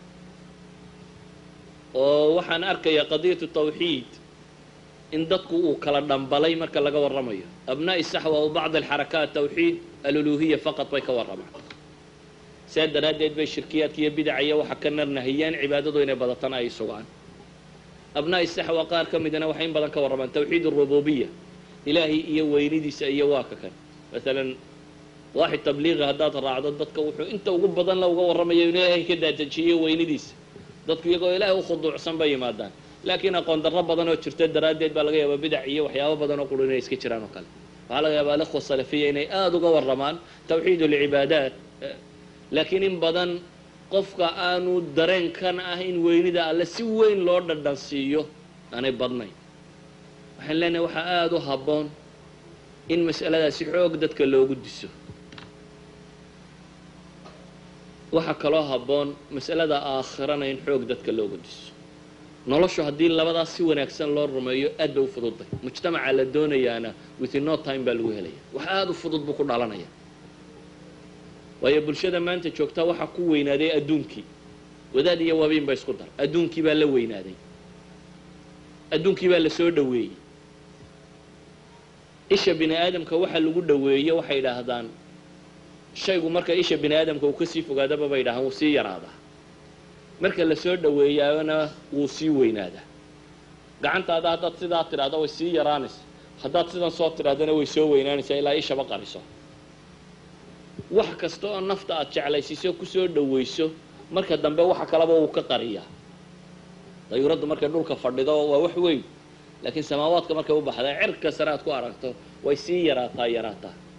oo waxaan arkayaa qadiyatu tawxiid in dadku uu kala dhambalay marka laga warramayo abnaa'i saxwa o bacd alxarakaat tawxiid aluluhiya faqad bay ka warramaan sidaa daraaddeed bay shirkiyaadka iyo bidaca iyo waxa ka narnahiyaan cibaadadu inay badatana ay sugaan abnaa'i saxwa qaar ka midana waxay in badan ka warramaan tawxiid arububiya ilaahay iyo weynidiisa iyo waa ka kan maalan waaxid tabliiqi haddaad raacdo dadka wuxuu inta ugu badan la uga warramayo inuu ilaahay ka daadajiyo weynidiisa dadku iyagoo ilaahay u khuduucsan bay yimaadaan laakiin aqoon darro badan oo jirta daraaddeed baa laga yaabaa bidac iyo waxyaabo badan oo quru inay iska jiraan oo kale waxaa laga yaabaa alikhwa salafiya inay aada uga warramaan tawxiid alcibaadaat laakiin in badan qofka aanu dareenkan ah in weynida alle si weyn loo dhadhan siiyo aanay badnayn waxaan leenahay waxaa aada u habboon in mas'aladaasi xoog dadka loogu diso waxaa kaloo habboon mas'alada aakhirana in xoog dadka loogu diso noloshu haddii labadaas si wanaagsan loo rumeeyo aad bay u fududday mujtamaca la doonayaana within no time baa lagu helaya wax aada u fudud buu ku dhalanaya waayo bulshada maanta joogtaa waxaa ku weynaaday adduunkii wadaad iyo wabiin ba isku dar adduunkii baa la weynaaday adduunkii baa la soo dhoweeyey isha bini aadamka waxa lagu dhoweeye waxay idhaahdaan shaygu marka isha bini aadamka uu kasii fogaadaba bay idhahaan wuu sii yaraadaa marka la soo dhoweeyaana wuu sii weynaadaa gacantaada haddaad sidaa tidhahdo way sii yaraanaysa haddaad sidan soo tidhahdana way soo weynaanaysaa ilaa ishaba qariso wax kasta oo nafta aad jeclaysiiso kusoo dhowayso marka dambe waxa kaleba wuu ka qariyaa dayuuraddu markay dhulka fadhido waa wax weyn laakiin samaawaadka markay u baxda cirka sare aad ku aragto way sii yaraataa yaraataa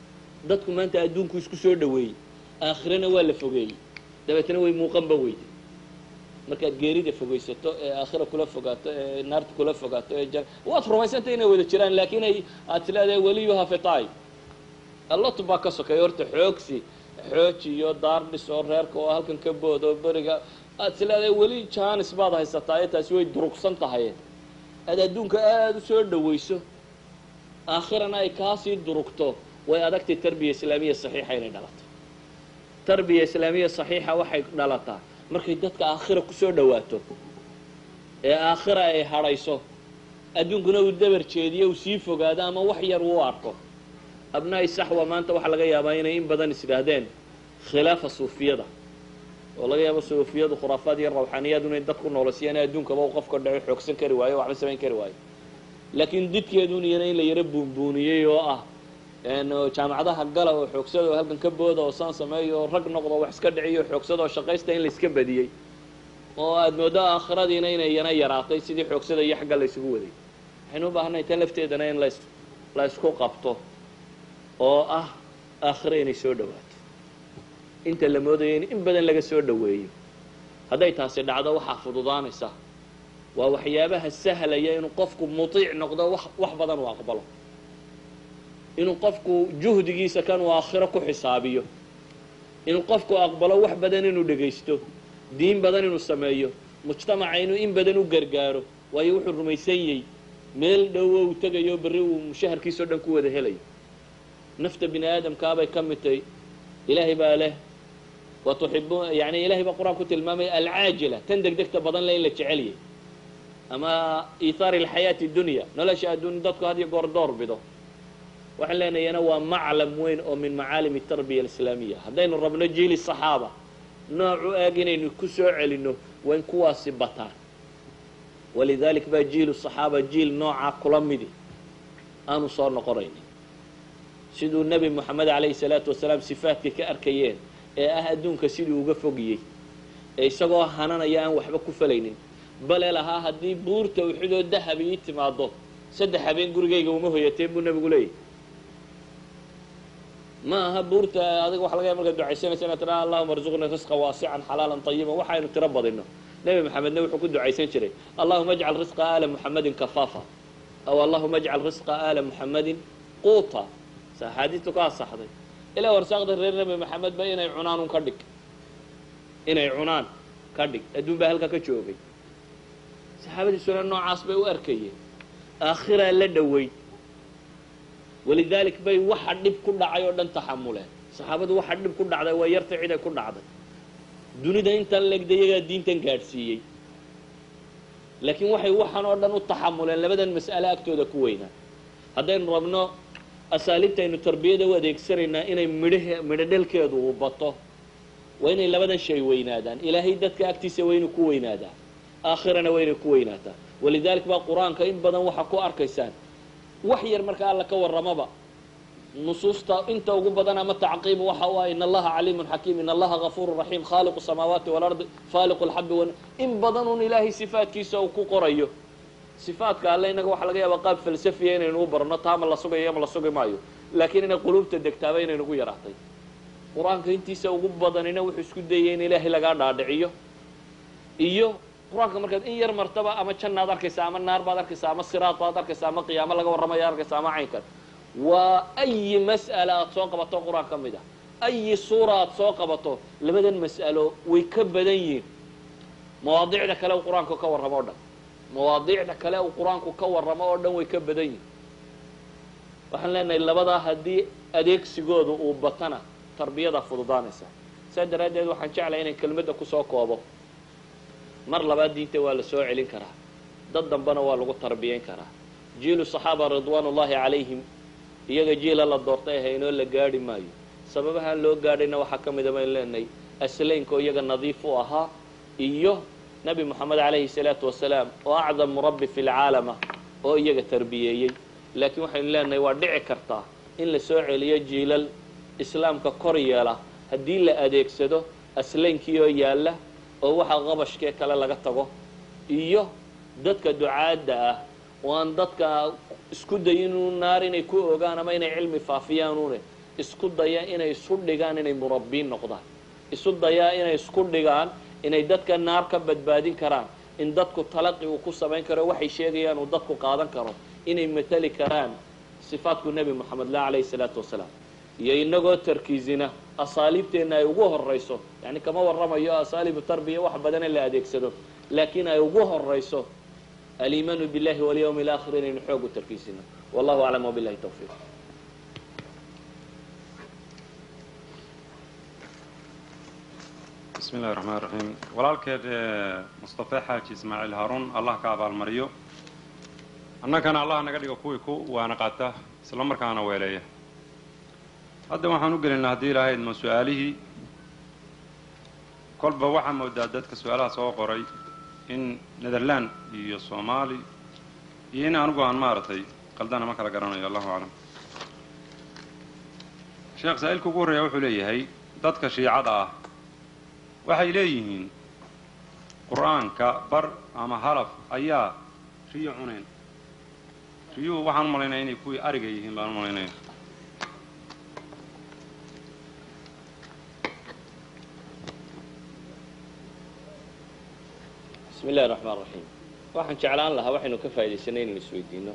dadku maanta adduunku isku soo dhaweeyey aakhirana waa la fogeeyey dabeetna way muuqanba weyday markaad geerida fogaysato ee aakhira kula fogaato ee naarta kula fogaato ee jan waad rumaysantay inay wada jiraan laakiin ay aad tilaadahay weliyuha fitaay allot baa ka sokeeya horta xoogsi xooji iyo daardhis oo reerka oo halkan ka boodo beriga aad tilaadahay weli jaanis baad haysataa ee taasi way durugsan tahay aad adduunka aada u soo dhawayso aakhirana ay kaasii durugto way adagtay tarbiya islaamiya saxiixa inay dhalato tarbiya islaamiya saxiixa waxay dhalataa markay dadka aakhira kusoo dhawaato ee aakhira ay hadhayso adduunkuna uu dabar jeediyo uu sii fogaado ama wax yar uu arko abnaa'i saxwa maanta waxaa laga yaabaa inay in badan is idhaahdeen khilaafa suufiyada oo laga yaabo suufiyadu khuraafaad iyo rawxaaniyaad inay dad ku noolasiiyaan adduunkaba u qofka dhaco xoogsan kari waayo waxba samayn kari waayo laakiin didkeedun iyana in la yaro buunbuuniyey oo ah jaamacadaha gala oo xoogsada oo halkan ka booda oo saan sameeya oo rag noqdo wax iska dhiciyo xoogsada oo shaqaysta in la iska badiyey oo aada moodo aakhiradiina inay yana yaraatay sidii xoogsada iyo xagga la isugu waday waxaynu u baahanay tan lafteedana in las la isku qabto oo ah aakhiro inay soo dhawaato inta la moodayo in in badan laga soo dhaweeyo hadday taasi dhacdo waxaa fududaanaysa waa waxyaabaha sahlaya inuu qofku mutiic noqdo wax wax badan uu aqbalo inuu qofku juhdigiisa kan uu aakhiro ku xisaabiyo inuu qofku aqbalo wax badan inuu dhegaysto diin badan inuu sameeyo mujtamaca inuu in badan u gargaaro waayo wuxuu rumaysan yey meel dhowo uu tegayo berri uu mushaharkiisao dhan ku wada helayo nafta bini aadamkaabay ka mid tahy ilaahay baa leh wa tuxibu yani ilahay baa qur-aan ku tilmaamaya alcaajila tan degdegta badan le in la jeceliyay ama iithaari alxayaati dunya nolosha adduun dadku had iyo goor door bido waxaan leenayana waa maclam weyn oo min macaalim tarbiya alislaamiya haddaynu rabno jiili saxaaba noocu eeg inaynu ku soo celinno waa in kuwaasi bataan walidalik baa jiilu saxaaba jiil noocaa kula midi aanu soo noqonaynin siduu nebi moxamed calayhi salaatu wasalaam sifaadka ka arkayeen ee ah adduunka siduu uga fogiyey ee isagoo hananaya aan waxba ku falaynin bale lahaa haddii buurta uxudoo dahab ii timaado saddex habeen gurigayga uma hoyateen buu nebigu leeyahy ma aha buurta adiga waxa laga ya markaad ducaysanaysa inaad tiraa allahuma arzuqnii risqa waasican xalaalan tayiban waxaynu tiro badino nebi maxamedna wuxuu ku ducaysan jiray allahuma ajcal risqa aala muxamedin kafaafa aw allahuma ajcal risqa aala muxamedin quuta sa axaadiistu ka asaxday ilaa warsaaqda reer nebi maxamed ba inay cunaan un ka dhig inay cunaan ka dhig adduun baa halkaa ka joogay saxaabadiisuna noocaas bay u arkayeen aakhiraa la dhoweyd walidalik bay waxa dhib ku dhacay oo dhan taxamuleen saxaabadu waxa dhib ku dhacday waa yarta ciday ku dhacday dunida intan legda iyagaa diintan gaadhsiiyey laakiin waxay waxan oo dhan u taxamuleen labadan mas'ale agtooda ku weynaa haddaynu rabno asaaliibtaynu tarbiyada u adeegsanaynaa inay midh midho dhalkeedu uu bato waa inay labadan shay weynaadaan ilaahay dadka agtiisa waa inuu ku weynaadaa aakhirana waa inay ku weynaataa walidalik baa qur-aanka in badan waxaa ku arkaysaan wax yar marka alla ka warramaba nusuusta inta ugu badan ama tacqiib waxa u ah in allaha caliimun xakiim in allaha gafuuru raxiim khaaliqu samaawaati walardi faaliqu lxabi wa in badan un ilaahay sifaadkiisa uu ku qorayo sifaadka alle inaga waxaa laga yaabaa qaab falsafiya inaynu u barno taama la sugayo ama la sugi maayo laakiin inay quluubta degtaaba inaynugu yaraatay qur-aanka intiisa ugu badanina wuxuu isku dayay in ilaahay lagaa dhaadhiciyo iyo qur-aanka markaad in yar martaba ama jannaad arkaysa ama naar baad arkaysa ama siraad baad arkaysa ama qiyaamo laga warramayo arkaysa ama caynkan waa ayi mas'ala aad soo qabato qur-aan ka mid ah ayi suura aad soo qabato labadan mas'alo way ka badan yihiin mawaadiicda kale uu qur-aanku ka warramo o dhan mawaadiicda kale uu qur-aanku ka warramo oo dhan way ka badan yihiin waxaan leenahay labadaa haddii adeegsigooda uu batana tarbiyada fududaanaysa saa daraaddeed waxaan jeclahay inay kelmadda kusoo koobo mar labaad diinta waa la soo celin karaa dad dambena waa lagu tarbiyayn karaa jiilu saxaaba ridwaan ullaahi calayhim iyaga jiila la doortay ahaynoo la gaadhi maayo sababahaan loo gaadhayna waxaa ka mida baynu leenahay aslaynko iyaga nadiif u ahaa iyo nebi moxamed calayhi salaatu wasalaam oo acdam murabbi fi lcaalama oo iyaga tarbiyeeyey laakiin waxaynu leenahay waa dhici kartaa in la soo celiyo jiilal islaamka kor yeela haddii la adeegsado aslaynkii oo yaalla oo waxa qabashkee kale laga tago iyo dadka ducaadda ah oo aan dadka isku dayin inu naar inay ku ogaan ama inay cilmi faafiyaanuune isku daya inay isu dhigaan inay murabbiin noqdaan isu dayaa inay isku dhigaan inay dadka naar ka badbaadin karaan in dadku talaqi uu ku samayn karo waxay sheegayaan uu dadku qaadan karo inay matali karaan sifaadku nebi moxamed la calayhi salaatu wasalaam iyo inagoo tarkiisina asaaliibteenna ay ugu horayso yani kama warramayo asaaliibu tarbiya wax badan in la adeegsado laakiin ay ugu horayso aliimaanu billahi walyawmi alaakhir inaynu xoog u tarkiisino wallahu aclam wabillahi tawfiiq bismi illahi raxmaan raxiim walaalkeed mustafe xaaji ismaaciil haaruun allah ka abaalmariyo annagana allah naga dhigo kuwii ku waana qaata isla markaana weeleeya hadda waxaan u gelinaa haddii ilaahayd ma su-aalihii kolba waxaa moodaa dadka su-aalaha soo qoray in netherland iyo soomaali iyo in anigu aan maaragtay qaldana ma kala garanayo allahu aclam sheekh saa-iilka ugu horreeya wuxuu leeyahay dadka shiicada ah waxay leeyihiin qur-aanka bar ama halaf ayaa riyo cuneen riyuhu waxaan u malaynaya inay kuwii ariga yihiin baan u malaynaya bismi illahi raxmaan raxiim waxaan jeclaan lahaa waxaynu ka faa'idaysanay inaynu isweydiino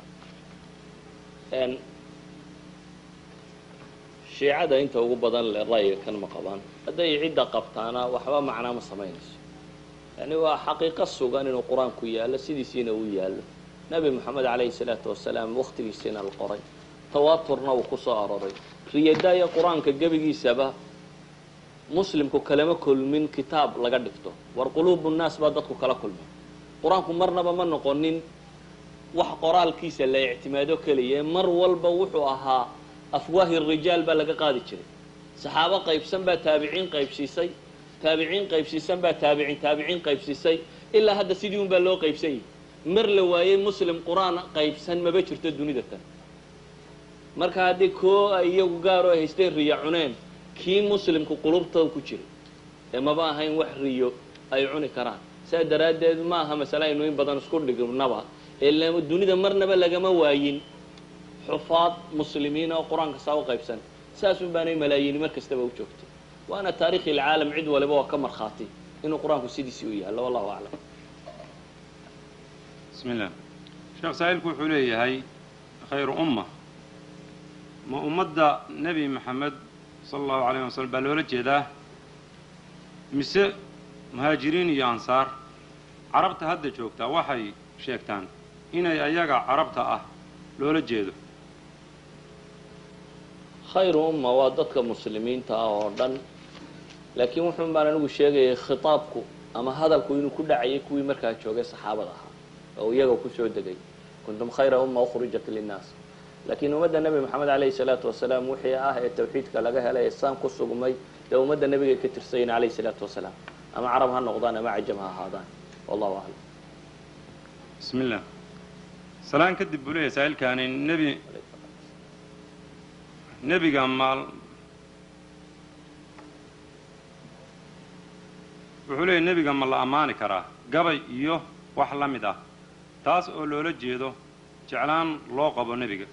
shiicada inta ugu badan le ra'yiga kan ma qabaan hadday cidda qabtaana waxba macnaa ma samaynayso yani waa xaqiiqo sugan inuu qur-aanku yaallo sidiisiina uu yaallo nebi moxamed calayhi salaatu wasalaam wakhtigiisiina la qoray tawaaturna uu ku soo aroray riyadaaya qur-aanka gebigiisaba muslimku kalama kulmin kitaab laga dhigto war quluubu nnaas baa dadku kala kulmay qur-aanku marnaba ma noqonin wax qoraalkiisa la ictimaado keliya mar walba wuxuu ahaa afwaahi rijaal baa laga qaadi jiray saxaabo qaybsan baa taabiciin qaybsiisay taabiciin qaybsiisan baa taabiciin taabiciin qaybsiisay ilaa hadda sidii un baa loo qaybsan yahay mar la waayey muslim qur-aan qaybsan maba jirto dunida tan marka haddii koo ay iyagu gaaroo haystay riyo cuneen kii muslimku qulubtooda ku jiray ee maba ahayn wax riyo ay cuni karaan saa daraaddeed ma aha masale aynu in badan isku dhignaba ee dunida marnaba lagama waayin xufaad muslimiin oo qur-aanka saa u qaybsan saasun baanay malaayiini mar kastaba u joogtay waana taarikhi ilcaalam cid waliba waa ka markhaati inuu qur-aanku sidiisii u yaallo wallahu aclam bismi illah sheekh saa-iilku wuxuu leeyahay khayru umma ma ummadda nebi maxamed sala allahu alayh wasalam baa loola jeedaa mise muhaajiriin iyo ansaar carabta hadda joogtaa waxay sheegtaan inay ayaga carabta ah loola jeedo khayru umma waa dadka muslimiinta ah oo dhan laakiin wuxuun baan anigu sheegayay khitaabku ama hadalku inuu ku dhacayay kuwii markaa joogay saxaabada ahaa oo iyaga kusoo degay kuntum khayra umma ukhrijat linnaas laakiin ummadda nebi moxamed calayhi salaatu wasalaam wixii ah ee tawxiidka laga helay ee saan ku sugmay dee ummadda nebigay ka tirsayin calayhi salaatu wasalaam ama carab ha noqdaan ama cajam ha ahaadaan wallahu aclam bismi illah salaan kadib buu leeyahay saa-iilkaani nebi nebiga maal wuxuu leeyahy nebiga ma la ammaani karaa gabay iyo wax la mid ah taas oo loola jeedo jeclaan loo qabo nebiga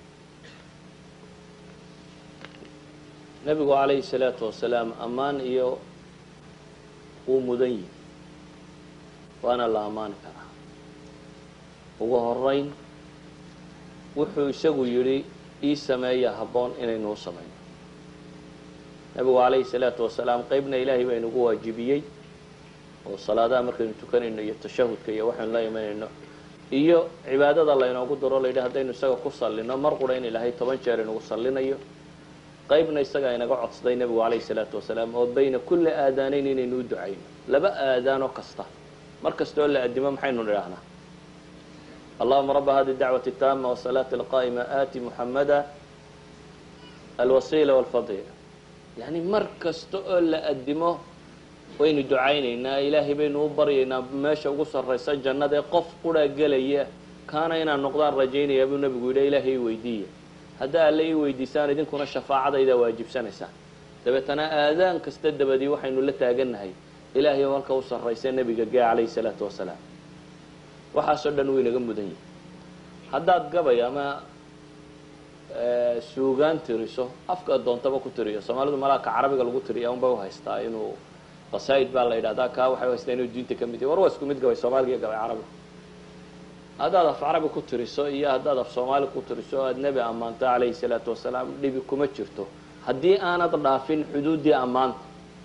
nebigu calayhi salaatu wasalaam ammaan iyo wuu mudan yihi waana la ammaani karaa ugu horeyn wuxuu isagu yidhi ii sameeya habboon inaynu u samayno nebigu calayhi salaatu wasalaam qeybna ilaahay baa inugu waajibiyey oo salaadaha markaynu tukanayno iyo tashahudka iyo waxaynu la imanayno iyo cibaadada laynoogu daro layidhi haddaynu isaga ku sallino mar qura in ilaahay toban jeer inagu sallinayo qaybna isagaa inaga codsaday nebigu calayhi salaatu wasalaam oo bayna kulli aadaanayn inaynu u ducayno laba aadaanoo kasta mar kasta oo la addimo maxaynu nidhaahnaa allahuma raba hadi dacwati taama wasalaati alqaa'ima aati muxamada alwasiila walfadiila yani mar kasta oo la addimo waynu ducaynaynaa ilaahay baynu u baryaynaa meesha ugu sarraysa jannada ee qof quraa gelaya kaana inaan noqdaan rajaynaya buu nebigu yidhi ilaahay i weydiiya haddaa alle ii weydiisaan idinkuna shafaacadaydaa waajibsanaysaan dabeetana aadaan kasta dabadii waxaynu la taagannahay ilaahay oo halka u sarraysa nebiga gee calayhi salaatu wasalaam waxaasoo dhan wuu inaga mudan yahay haddaad gabay ama suugaan tiriso afka doontaba ku tiriyo soomaalidu malaaka carabiga lagu tiriya unba uhaystaa inuu qasaa'id baa la yidhahdaa kaa waxay haystaa inuu diinta ka mid yahy war waa isku mid gabay soomaaliga iyo gabay carabiga haddaad af carabi ku tiriso iyo haddaad af soomaali ku tiriso o aad nebi ammaanto calayhi salaatu wasalaam dhibi kuma jirto haddii aanad dhaafin xuduuddii ammaanta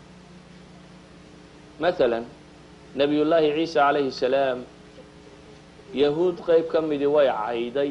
masalan nabiyullaahi ciisa calayhi salaam yahuud qeyb ka midii way cayday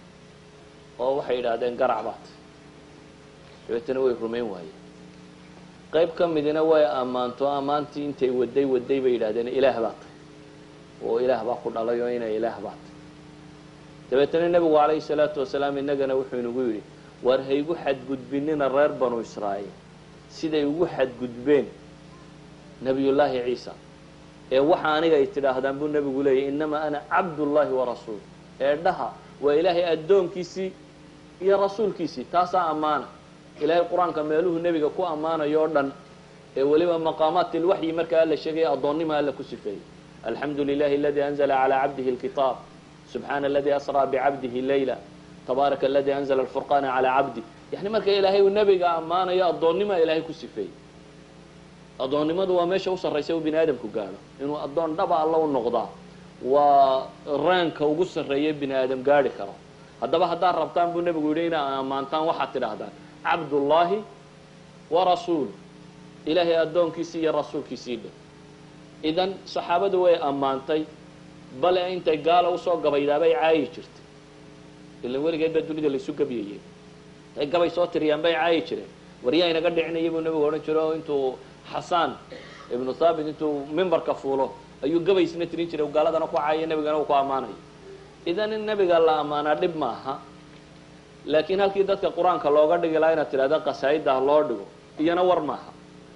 oo waxay yidhaahdeen garac baat dabeetana way rumayn waayeen qeyb ka midina way ammaanto ammaantii intay waday waday bay yidhahdeen ilaah baa tahy oo ilaah baa ku dhalay oo inay ilaah baa tahy dabeetana nebigu calayhi salaatu wasalaam innagana wuxuu inagu yidhi war haygu xadgudbinina reer banu israa'iil siday ugu xadgudbeen nebiyullaahi ciisa ee waxa aniga ay tidhaahdaan buu nebigu leeyahy innamaa ana cabdullaahi warasuul ee dhaha waa ilaahay addoonkiisii iyo rasuulkiisii taasaa ammaana ilaahay qur-aanka meeluhu nebiga ku ammaanayo o dhan ee weliba maqaamaat ilwaxyi markaa alla sheegaya addoonnima alla ku sifeeyey alxamdu lilahi aladii anzla calaa cabdihi lkitaab subxaana aladii asraa bicabdihi leyla tabaaraka aladii anzla alfurqaana calaa cabdi yani marka ilaahay uu nebiga ammaanayo addoonnima ilaahay ku sifeeyey addoonnimadu waa meesha u sarraysa u bini aadamku gaadho inuu addoon dhaba alla u noqdaa waa raanka ugu sarreeya bini aadam gaadhi karo haddaba haddaad rabtaan buu nebigu yidhi inaa ammaantaan waxaad tidhaahdaan cabdullaahi wa rasuulu ilaahay addoonkiisii iyo rasuulkiisii dhe idan saxaabadu way ammaantay bale intay gaala usoo gabaydaabay caayi jirtay ilan weligeed baa dunida laysu gabyayey intay gabay soo tiriyaan bay caayi jireen waryaa inaga dhicinaya buu nebigu odhan jiro intuu xasaan ibnu thaabit intuu mimbarka fuulo ayuu gabaysna tirin jiray gaaladana ku caayo nebigana uu ku ammaanayo idan in nebiga la ammaanaa dhib ma aha laakiin halkii dadka qur-aanka looga dhigi lahaa inaad tidhahda qasaa'idda ha loo dhigo iyana war maaha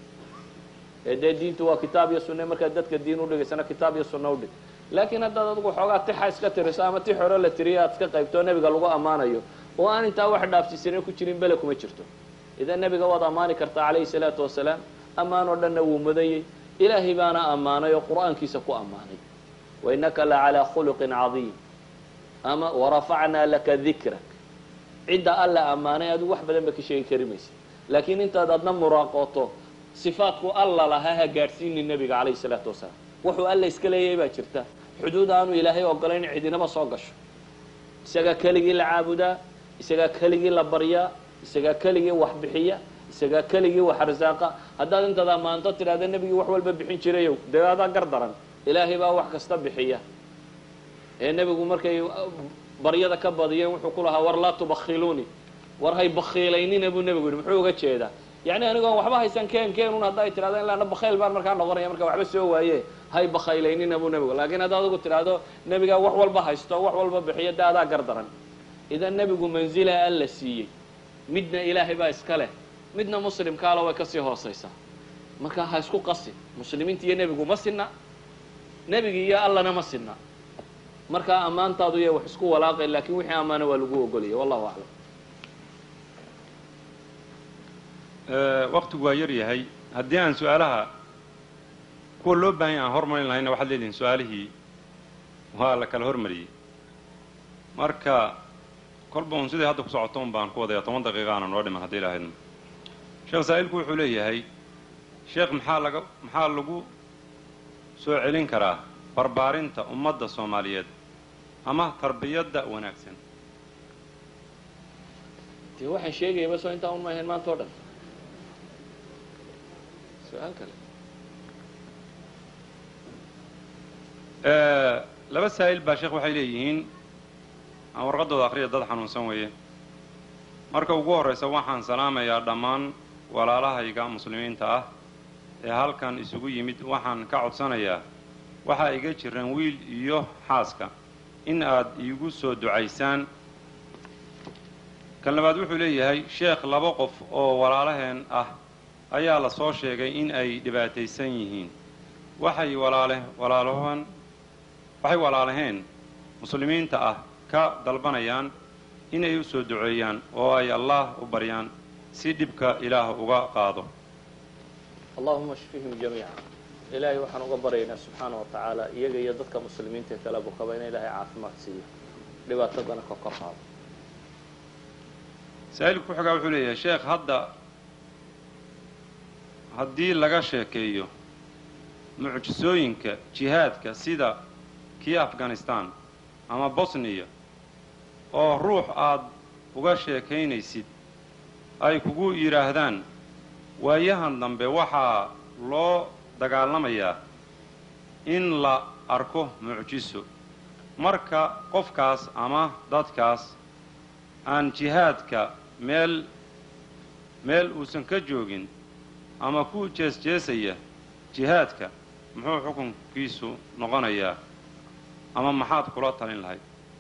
ee dee diintu waa kitaab iyo sunne markaad dadka diin udhigaysana kitaab iyo sunne udhig laakiin haddaad adigu xoogaa tixa iska tiriso ama tix hore la tiriyo aad iska qaybto nebiga lagu ammaanayo oo aan intaa wax dhaafsiisana ku jirin bele kuma jirto idan nebiga waad ammaani kartaa calayhi salaatu wasalaam ammaan oo dhanna wuu mudanyey ilaahay baana ammaanay oo qur-aankiisa ku ammaanay wainaka la calaa khuluqin cadiim ama warafacnaa laka dikrak cidda alla ammaanay adigu wax badan ba ka sheegi kari maysa laakiin intaad adna muraaqooto sifaadku alla lahaa ha gaadhsiinin nebiga calayhi salaatu wasalaam wuxuu alla iska leeyahay baa jirta xuduud aanu ilaahay ogolayn cidinaba soo gasho isagaa keligii la caabudaa isagaa keligii la baryaa isagaa keligii wax bixiya isagaa keligii wax arsaaqa haddaad intaad ammaanto tidhahda nebigii wax walba bixin jirayow dee adaa gar daran ilaahay baa wax kasta bixiya ee nebigu markay baryada ka badiyeen wuxuu ku lahaa war laa tubakhiluuni war hay bakhiilaynina buu nebigu yihi muxuu uga jeedaa yacni anigoon waxba haysan keen keenun hadda ay tidhahdo ilaana bakhayl baan markaa noqonaya marka waxba soo waaye hay bakhaylaynina buu nebigu laakiin hadda adigu tidhaahdo nebigaa wax walba haysto wax walba bixiyo dee adaa gar daran idan nebigu manzila alla siiyey midna ilaahay baa iska leh midna muslimkaalo way kasii hoosaysaa marka ha isku qasi muslimiinta iyo nebigu ma sinna nebigi iyo allana ma sinna markaa ammaantaadu ya wax isku walaaqay laakiin wixii ammaana waa lagu ogolaya wallahu aclam waktigu waa yar yahay haddii aan su-aalaha kuwa loo baahan ya aan hormarin lahayna waxaad leedihin su-aalihii waa la kala hormariyey marka kolba un sidai hadda ku socoto un baan ku wadaya toban daqiiqa aana noo dhiman haddii ilahaydna sheekh saa'ilku wuxuu leeyahay sheekh maxaa laga maxaa lagu soo celin karaa barbaarinta ummadda soomaaliyeed ama tarbiyadda wanaagsan dee waxaan sheegayaba soo intaa un ma ahayn maanta o dhan su-aal kale laba saa'il baa sheekh waxay leeyihiin aan warqaddooda akhriya dad xanuunsan weeye marka ugu horraysa waxaan salaamayaa dhammaan walaalahayga muslimiinta ah ee halkan isugu yimid waxaan ka codsanayaa waxaa iga jiran wiil iyo xaaska in aad iigu soo ducaysaan kan labaad wuxuu leeyahay sheekh laba qof oo walaalaheen ah ayaa la soo sheegay in ay dhibaataysan yihiin waxay walaale walaalahan waxay walaalaheen muslimiinta ah ka dalbanayaan inay u soo duceeyaan oo ay allah u baryaan si dhibka ilaah uga qaado allahuma shfihim jamiica ilaahay waxaan uga baryaynaa subxaana wa tacaala iyaga iyo dadka muslimiinta kale bukaba in ilaahay caafimaad siiyo dhibaatadana ka kor qaado saa'ilku ku xigaa wuxuu leeyahay sheekh hadda haddii laga sheekeeyo mucjisooyinka jihaadka sida kii afghanistan ama bosniya oo ruux aad uga sheekaynaysid ay kugu yidhaahdaan waayahan dambe waxaa loo dagaalamayaa in la arko mucjiso marka qofkaas ama dadkaas aan jihaadka meel meel uusan ka joogin ama ku jees-jeesaya jihaadka muxuu xukunkiisu noqonayaa ama maxaad kula talin lahayd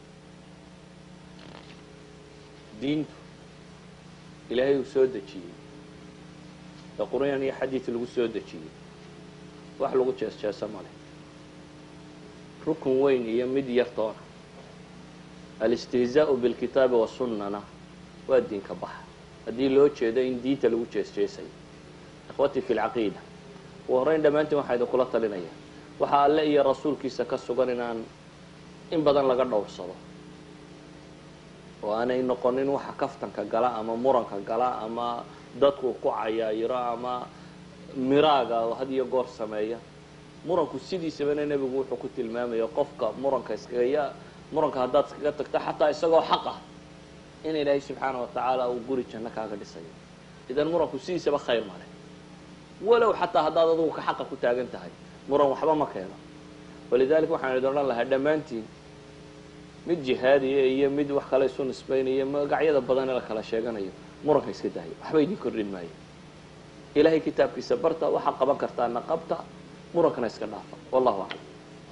diintu ilaahay uu soo dejiyey ee qur'aan iyo xadiid lagu soo dejiyey wax lagu jees-jeeso ma leh rukun weyn iyo mid yartoona alistihzaa'u bilkitaabi wasunnana waa diinka baxa haddii loo jeedo in diinta lagu jees-jeesayo ikhwatii fi lcaqiida ugu horrayn dhammaantiin waxaa idinkula talinaya waxaa alle iyo rasuulkiisa ka sugan inaan in badan laga dhowrsado oo aanay noqonin waxa kaftanka gala ama muranka gala ama dadku ku cayaayiro ama miraaga oo had iyo goor sameeya muranku sidiisabana nebigu wuxuu ku tilmaamaya qofka muranka iskagaya muranka haddaad iskaga tagto xataa isagoo xaq ah in ilaahay subxaana wa tacaala uu guri janno kaaga dhisayo idan muranku sidiisaba khayr male walow xataa haddaad adugu ka xaqa ku taagan tahay muran waxba ma keeno walidalika waxaan idin odhan lahaa dhammaantiin mid jihaadiya iyo mid wax kale isu nisbaynayo magacyada badan ee la kala sheeganayo muranka iska daayo waxba idin kordhin maayo ilaahay kitaabkiisa barta waxaa qaban kartaana qabta murankana iska dhaafa wallahu aclam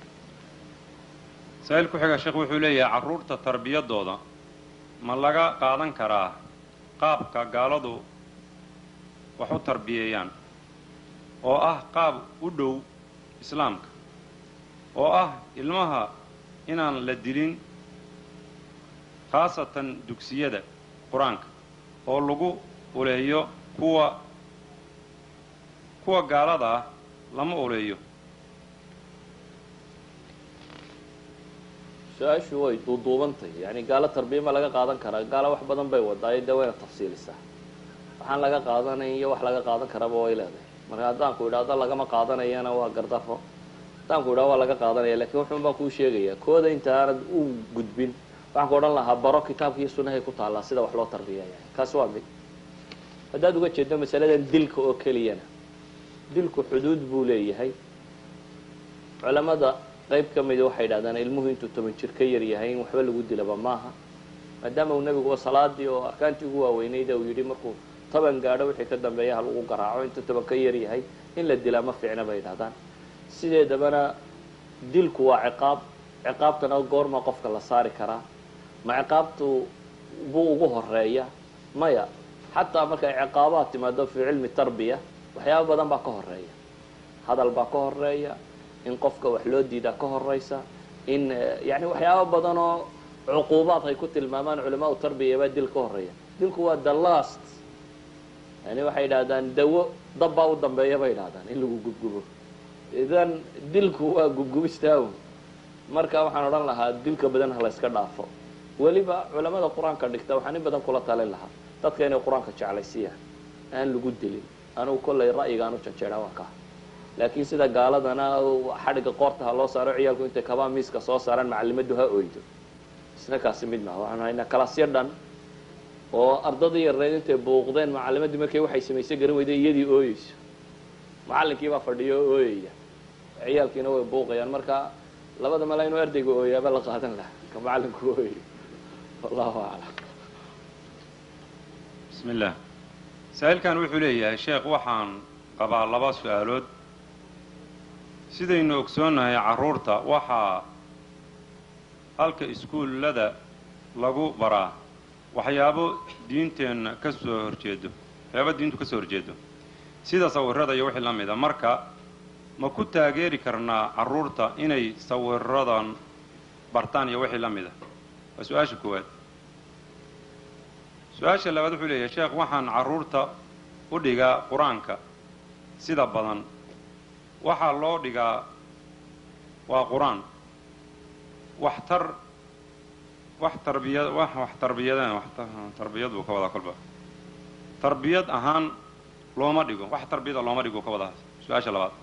saa'il ku xiga sheekh wuxuu leeyahay carruurta tarbiyadooda ma laga qaadan karaa qaabka gaaladu wax u tarbiyeeyaan oo ah qaab u dhow islaamka oo ah ilmaha inaan la dilin khaasatan dugsiyada qur-aanka oo lagu uleeyo kuwa kuwa gaalada ah lama uleeyo su-aashu way duuduubantahy yani gaalo tarbiya ma laga qaadan karaa gaalo wax badan bay wadaayo dee wayna tafsiilisaa waxaan laga qaadanay iyo wax laga qaadan karaba way leedahay marka haddaanku idhaahdo lagama qaadanayana waa gardafo haddaanku idhahdo waa laga qaadanaya lakin wuxuun baan kuu sheegaya kooda inta aanad u gudbin waxaan ku odhan lahaa baro kitaabka iyo sunahay ku taallaa sida wax loo tarbiyaya kaasi waa mid haddaad uga jeedo masaladan dilka oo keliyana dilku xuduud buu leeyahay culamada qayb ka mida waxay yidhahdaan ilmuhu intuu toban jir ka yar yahay in waxba lagu dilaba maaha maadaama uu nebiguba salaadii oo arkaantii ugu waaweynayda uu yidhi markuu toban gaadho wixii ka dambeeya ha lagu garaaco intuu toban ka yar yahay in la dilaa ma fiicna bay yidhahdaan sideedabana dilku waa ciqaab ciqaabtana goorma qofka la saari karaa ma ciqaabtu buu ugu horeeya maya xataa markay ciqaabaad timaado fii cilmi tarbiya waxyaaba badan baa ka horeeya hadal baa ka horeeya in qofka wax loo diidaa ka horeysa in yani waxyaaba badan oo cuquubaad ay ku tilmaamaan culamaau tarbiya baa dil ka horeeya dilku waa the last yani waxay yidhahdaan dawo dab baa u dambeeya bay yidhahdaan in lagu gubgubo idan dilku waa gubgubistaaw marka waxaan odhan lahaa dilka badan ha la yska dhaafo weliba culamada qur-aanka dhigta waxaan in badan kula talin lahaa dadka inay qur-aanka jeclaysiyaan aan lagu dilin anugu kollay ra'yigaan u janjeedha waa kaa laakiin sida gaaladana xadhigga qoorta ha loo saaro ciyaalku intay kabaa miiska soo saaraan macalimaddu ha oydo isna kaasi mid maha waxaanu haynaa kalaasyo dhan oo ardadii yareed intay buuqdeen macalimaddii markay waxay samaysay garan weyday iyadii ooyeyso macallinkii baa fadhiyo oo ooyaya ciyaalkiina way buuqayaan marka labada mala inuu ardayga ooyaaba la qaadan laha ka macallinku ooyayo wallahu aclam bismi illah saa-iilkan wuxuu leeyahay sheekh waxaan qabaa laba su-aalood sidaynu ogsoonnahay carruurta waxaa halka iskuullada lagu baraa waxyaabo diinteenna ka soo horjeedo waxyaabo diintu ka soo horjeedo sida sawirada iyo wixii la mida marka ma ku taageeri karnaa carruurta inay sawiradan bartaan iyo wixii la mida waa su-aasha koowaad su-aasha labaad wuxuu leeyahay sheekh waxaan carruurta u dhigaa qur-aanka sida badan waxaa loo dhigaa waa qur-aan waxtar wax tarbiya wax wax tarbiyadeen wax tarbiyad buu ka wadaa kolba tarbiyad ahaan looma dhigo wax tarbiyada looma dhigo ka wadaa su-aasha labaad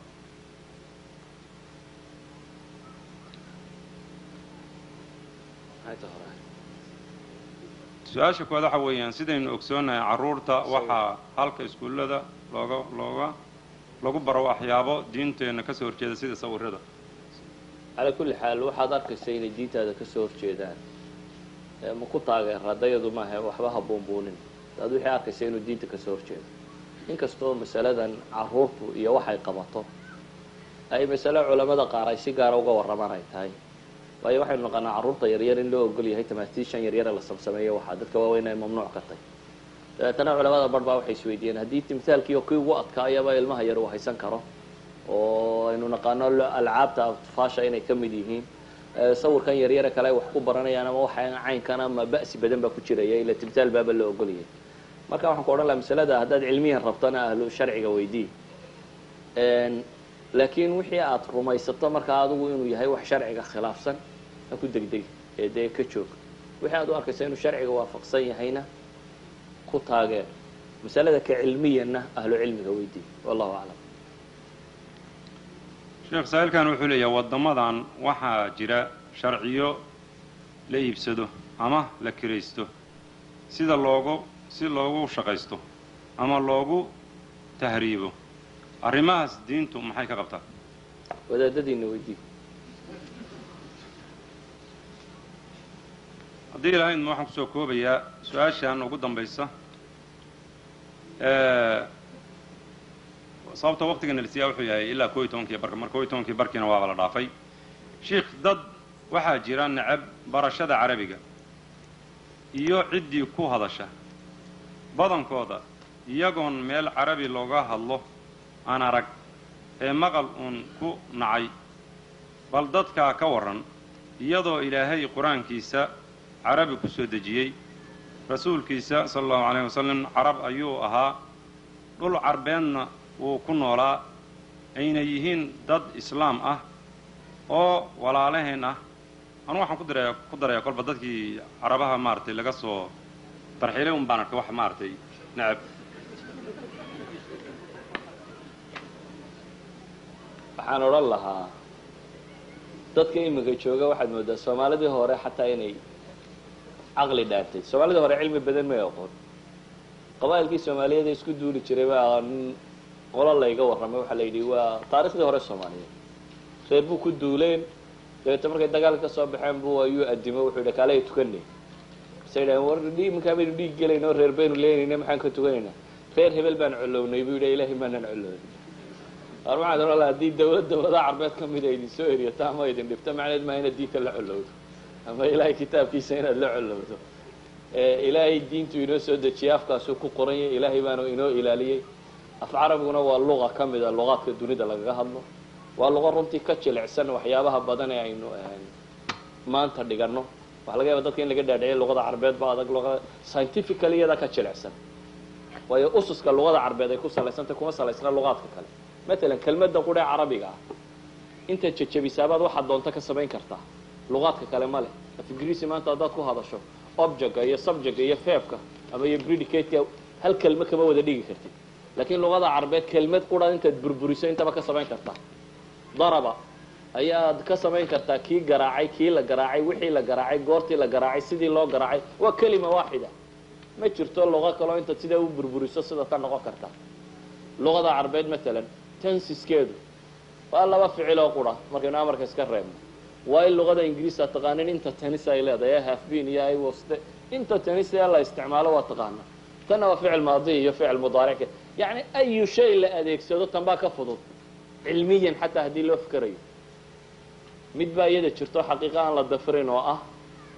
su-aasha koowaad waxa weeyaan sidaynu ogsoonahay carruurta waxaa halka iskuullada looga looga lagu baro waxyaabo diinteenna ka soo horjeeda sida sawirada calaa kulli xaal waxaad arkaysa inay diintaada ka soo horjeedaan ma ku taageer haddayadu maaha waxba ha buunbuunin daad wixii arkaysa inuu diinta ka soo horjeedo inkastoo masaladan carruurtu iyo waxay qabato ay masale culamada qaar ay si gaara uga warramaan ay tahay waayo waxaynu naqaanaa carruurta yaryar in loo ogol yahay tamaatiishan yaryare la samsameeyo waxaa dadka waaweyn ay mamnuuc ka tahy dabeetana culamada bar baa waxay isweydiiyeen haddii timthaalkiiyo kii ugu adkaayaba ilmaha yar uu haysan karo oo aynu naqaano alcaabta atfaasha inay ka mid yihiin sawirkan yaryare kale ay wax ku baranayaan ama waxa caynkan ama ba'si badan baa ku jiraya ila timthaal baaba la ogolayay marka waxaan ku odhan laha masalada haddaad cilmiyan rabtana ahlu sharciga weydii laakiin wixii aad rumaysato markaa adigu inuu yahay wax sharciga khilaafsan ha ku degdegi ee dee ka joog wixii aad u arkaysa inuu sharciga waafaqsan yahayna ku taageer masalada ka cilmiyanna ahlu cilmiga weydii wallahu aclam sheekh saa'ilkan wuxuu leeyahay waddamadan waxaa jira sharciyo la iibsado ama la kiraysto sida loogu si loogu shaqaysto ama loogu tahriibo arrimahaas diintu maxay ka qabtaa wadaadadiina weydii haddii ilahaydma waxaan kusoo koobayaa su-aashan ugu dambaysa sababta waqtiga nalsiyaa wuxuu yahay ilaa koo iyo tobankii barka mar koo iyo tobankii barkiina waaba la dhaafay sheikh dad waxaa jira necab barashada carabiga iyo ciddii ku hadasha badankooda iyagoon meel carabi looga hadlo aan arag ee maqal uun ku nacay bal dadkaa ka warran iyadoo ilaahay qur-aankiisa carabi ku soo dejiyey rasuulkiisa sala allahu calayh wasalam carab ayuu ahaa dhul carbeedna wuu ku noolaa ayna yihiin dad islaam ah oo walaalaheen ah anu waxaan ku daraya ku darayaa kolba dadkii carabaha maaragtay laga soo tarxiilay un baan arkay wax maaragtay necab waxaan odhan lahaa dadka iminka jooga waxaad moodaa soomaalidii hore xataa inay caqli dhaartay soomaalidii hore cilmi badan may aqoon qabaa'ilkii soomaaliyeed ee isku duuli jiray baa nin qolo layga warramay waxaa la yidhi waa taarikhdii hore soomaaliyeed reer buu ku duuleen dabeeta markay dagaal ka soo baxeen buu ayuu adimo wuxuu yidhi kaalay tukanay markaasay yidhahen war iminkaa baynu dhiig gelayna oo reer baynu leenayna maxaan ka tukanaynaa reer hebel baan colownay buu yidhi ilaahay maanaan colownin ar waxaan ohan laha haddii dawlad dawladaha carbeed ka mida idin soo eriyato ama idin dhibto macneed maa inaad diinta la colowdo ama ilaahay kitaabkiisa inaad la colowdo ilaahay diintu inoo soo dejiyay afkaasuu ku qoranyay ilaahay baanu inoo ilaaliyey af carabiguna waa luqa ka mida luqaadka dunida lagaga hadlo waa luqo runtii ka jilicsan waxyaabaha badan ee aynu maanta dhigano waxa laga yaaba dadka in laga dhaadhiciya luqada carbeed ba adag luqada scientifically iyada ka jilicsan waayo ususka luqada carbeed ay ku salaysantay kuma salaysna luqaadka kale matalan kelmadda qudhee carabiga ah intaad jejebisaabaad waxaad doonto ka samayn kartaa luqaadka kale ma leh af ingiriisi maanta haddaad ku hadasho objectka iyo subjectka iyo feebka ama iyo predicateka hal kelmo kama wada dhigi kartid laakiin luqada carbeed kelmad qura intaad burburiso intaba ka samayn kartaa daraba ayaad ka samayn kartaa kii garaacay kii la garaacay wixii la garaacay goortii la garaacay sidii loo garaacay waa kelima waaxida ma jirto luqo kaloo intaad sidaa u burburiso sida ta noqon karta luqada carbeed matalan tensiskeedu waa laba ficil oo qura markaynu amarka iska reebno waa in luqada ingiriis aad taqaanin inta tenis ay leedahay ee hafbin iyo iwoste inta tenis ee la isticmaalo waa taqaana tanna waa ficil maadi iyo ficil mudaaric yacni ayu shay la adeegsado tan baa ka fudud cilmiyan xataa haddii loo fikerayo mid baa iyada jirto xaqiiqa aan la dafirin oo ah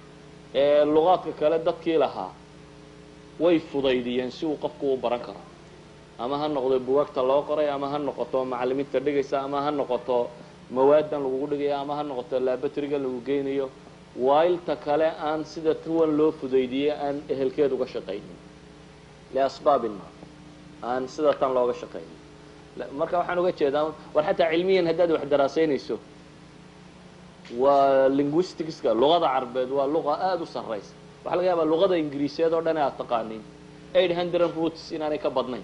ee luqaadka kale dadkii lahaa way fudaydiyeen si uu qofku u baran karo ama ha noqdo bugaagta loo qoray ama ha noqoto macalimiinta dhigaysa ama ha noqoto mawaadan lagugu dhigayo ama ha noqoto labatriga lagu geynayo waailta kale aan sida tuwan loo fudaydiyey aan ehelkeed uga shaqaynin liasbaabin ma aan sida tan looga shaqaynin marka waxaan uga jeedaa war xataa cilmiyan haddaad wax daraasaynayso waa linguisticska luqada carbeed waa luqa aada u sarraysa waxaa laga yaabaa luqada ingiriiseed oo dhan aad taqaaniin eight hundred roots inaanay ka badnayn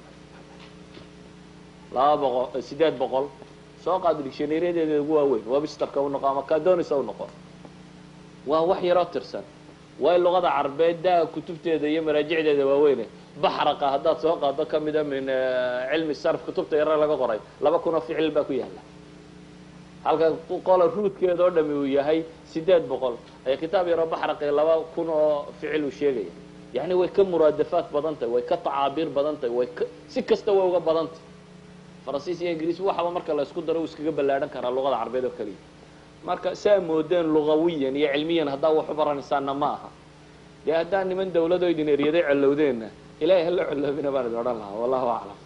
laba boqol sideed boqol soo qaado dictionaryyadeeda ugu waaweyn websterka u noqo ama cadonisa u noqo waa wax yaroo tirsan way luqada carbeed daa kutubteeda iyo maraajicdeeda waaweyne baxraqa haddaad soo qaado ka mida min cilmi sarf kutubta yare laga qoray laba kun oo ficil baa ku yaala halka qola ruudkeeda oo dhami uu yahay sideed boqol ay kitaab yaroo baxraqi laba kun oo ficil uu sheegaya yani way ka muraadafaad badan tahay way ka tacaabiir badan tahay way ka si kasta way uga badan tahay faransiis iyo ingiriis waxaba marka la isku daro uu iskaga ballaadhan karaa luqada carbeed oo keliya marka saa moodeen lugawiyan iyo cilmiyan haddaa wax u baranaysaanna ma aha dee haddaa niman dawlado idin eryaday collowdeenna ilahay hala colloobina baan idin odhan lahaa wallahu aclam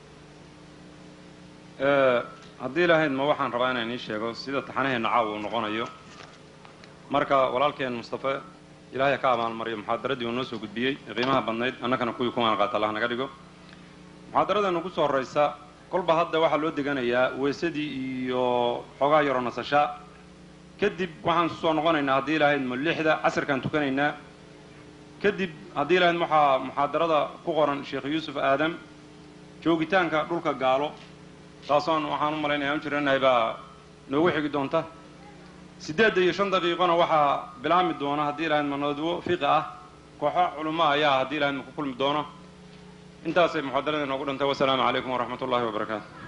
haddii lahayd ma waxaan rabaa inaan ii sheego sida taxanaheenna caawa uu noqonayo marka walaalkeen mustafe ilaahay ka abaalmariyo muxaadaradii uu noo soo gudbiyey ee qiimaha badnayd annakana kuwii kumaan qaata allah naga dhigo muxaadaradeena ugu soo horraysa kolba hadda waxaa loo deganayaa weysadii iyo xoogaa yaroo nasashaa kadib waxaan kusoo noqonaynaa haddii lahayd ma lixda casirkaan tukanaynaa kadib haddii lahayd waxaa muxaadarada ku qoran sheekh yuusuf aadam joogitaanka dhulka gaalo taasoon waxaan u malaynaya an jiranahay baa noogu xigi doonta siddeedda iyo shan daqiiqona waxaa bilaami doona haddii lahayd ma nadwo fiqi ah kooxo culamo ayaa haddii lahayd ma ku kulmi doono intaasay muxaadaradii noogu dhantay wasalaamu calaykum waraxmat ullahi wabarakaatu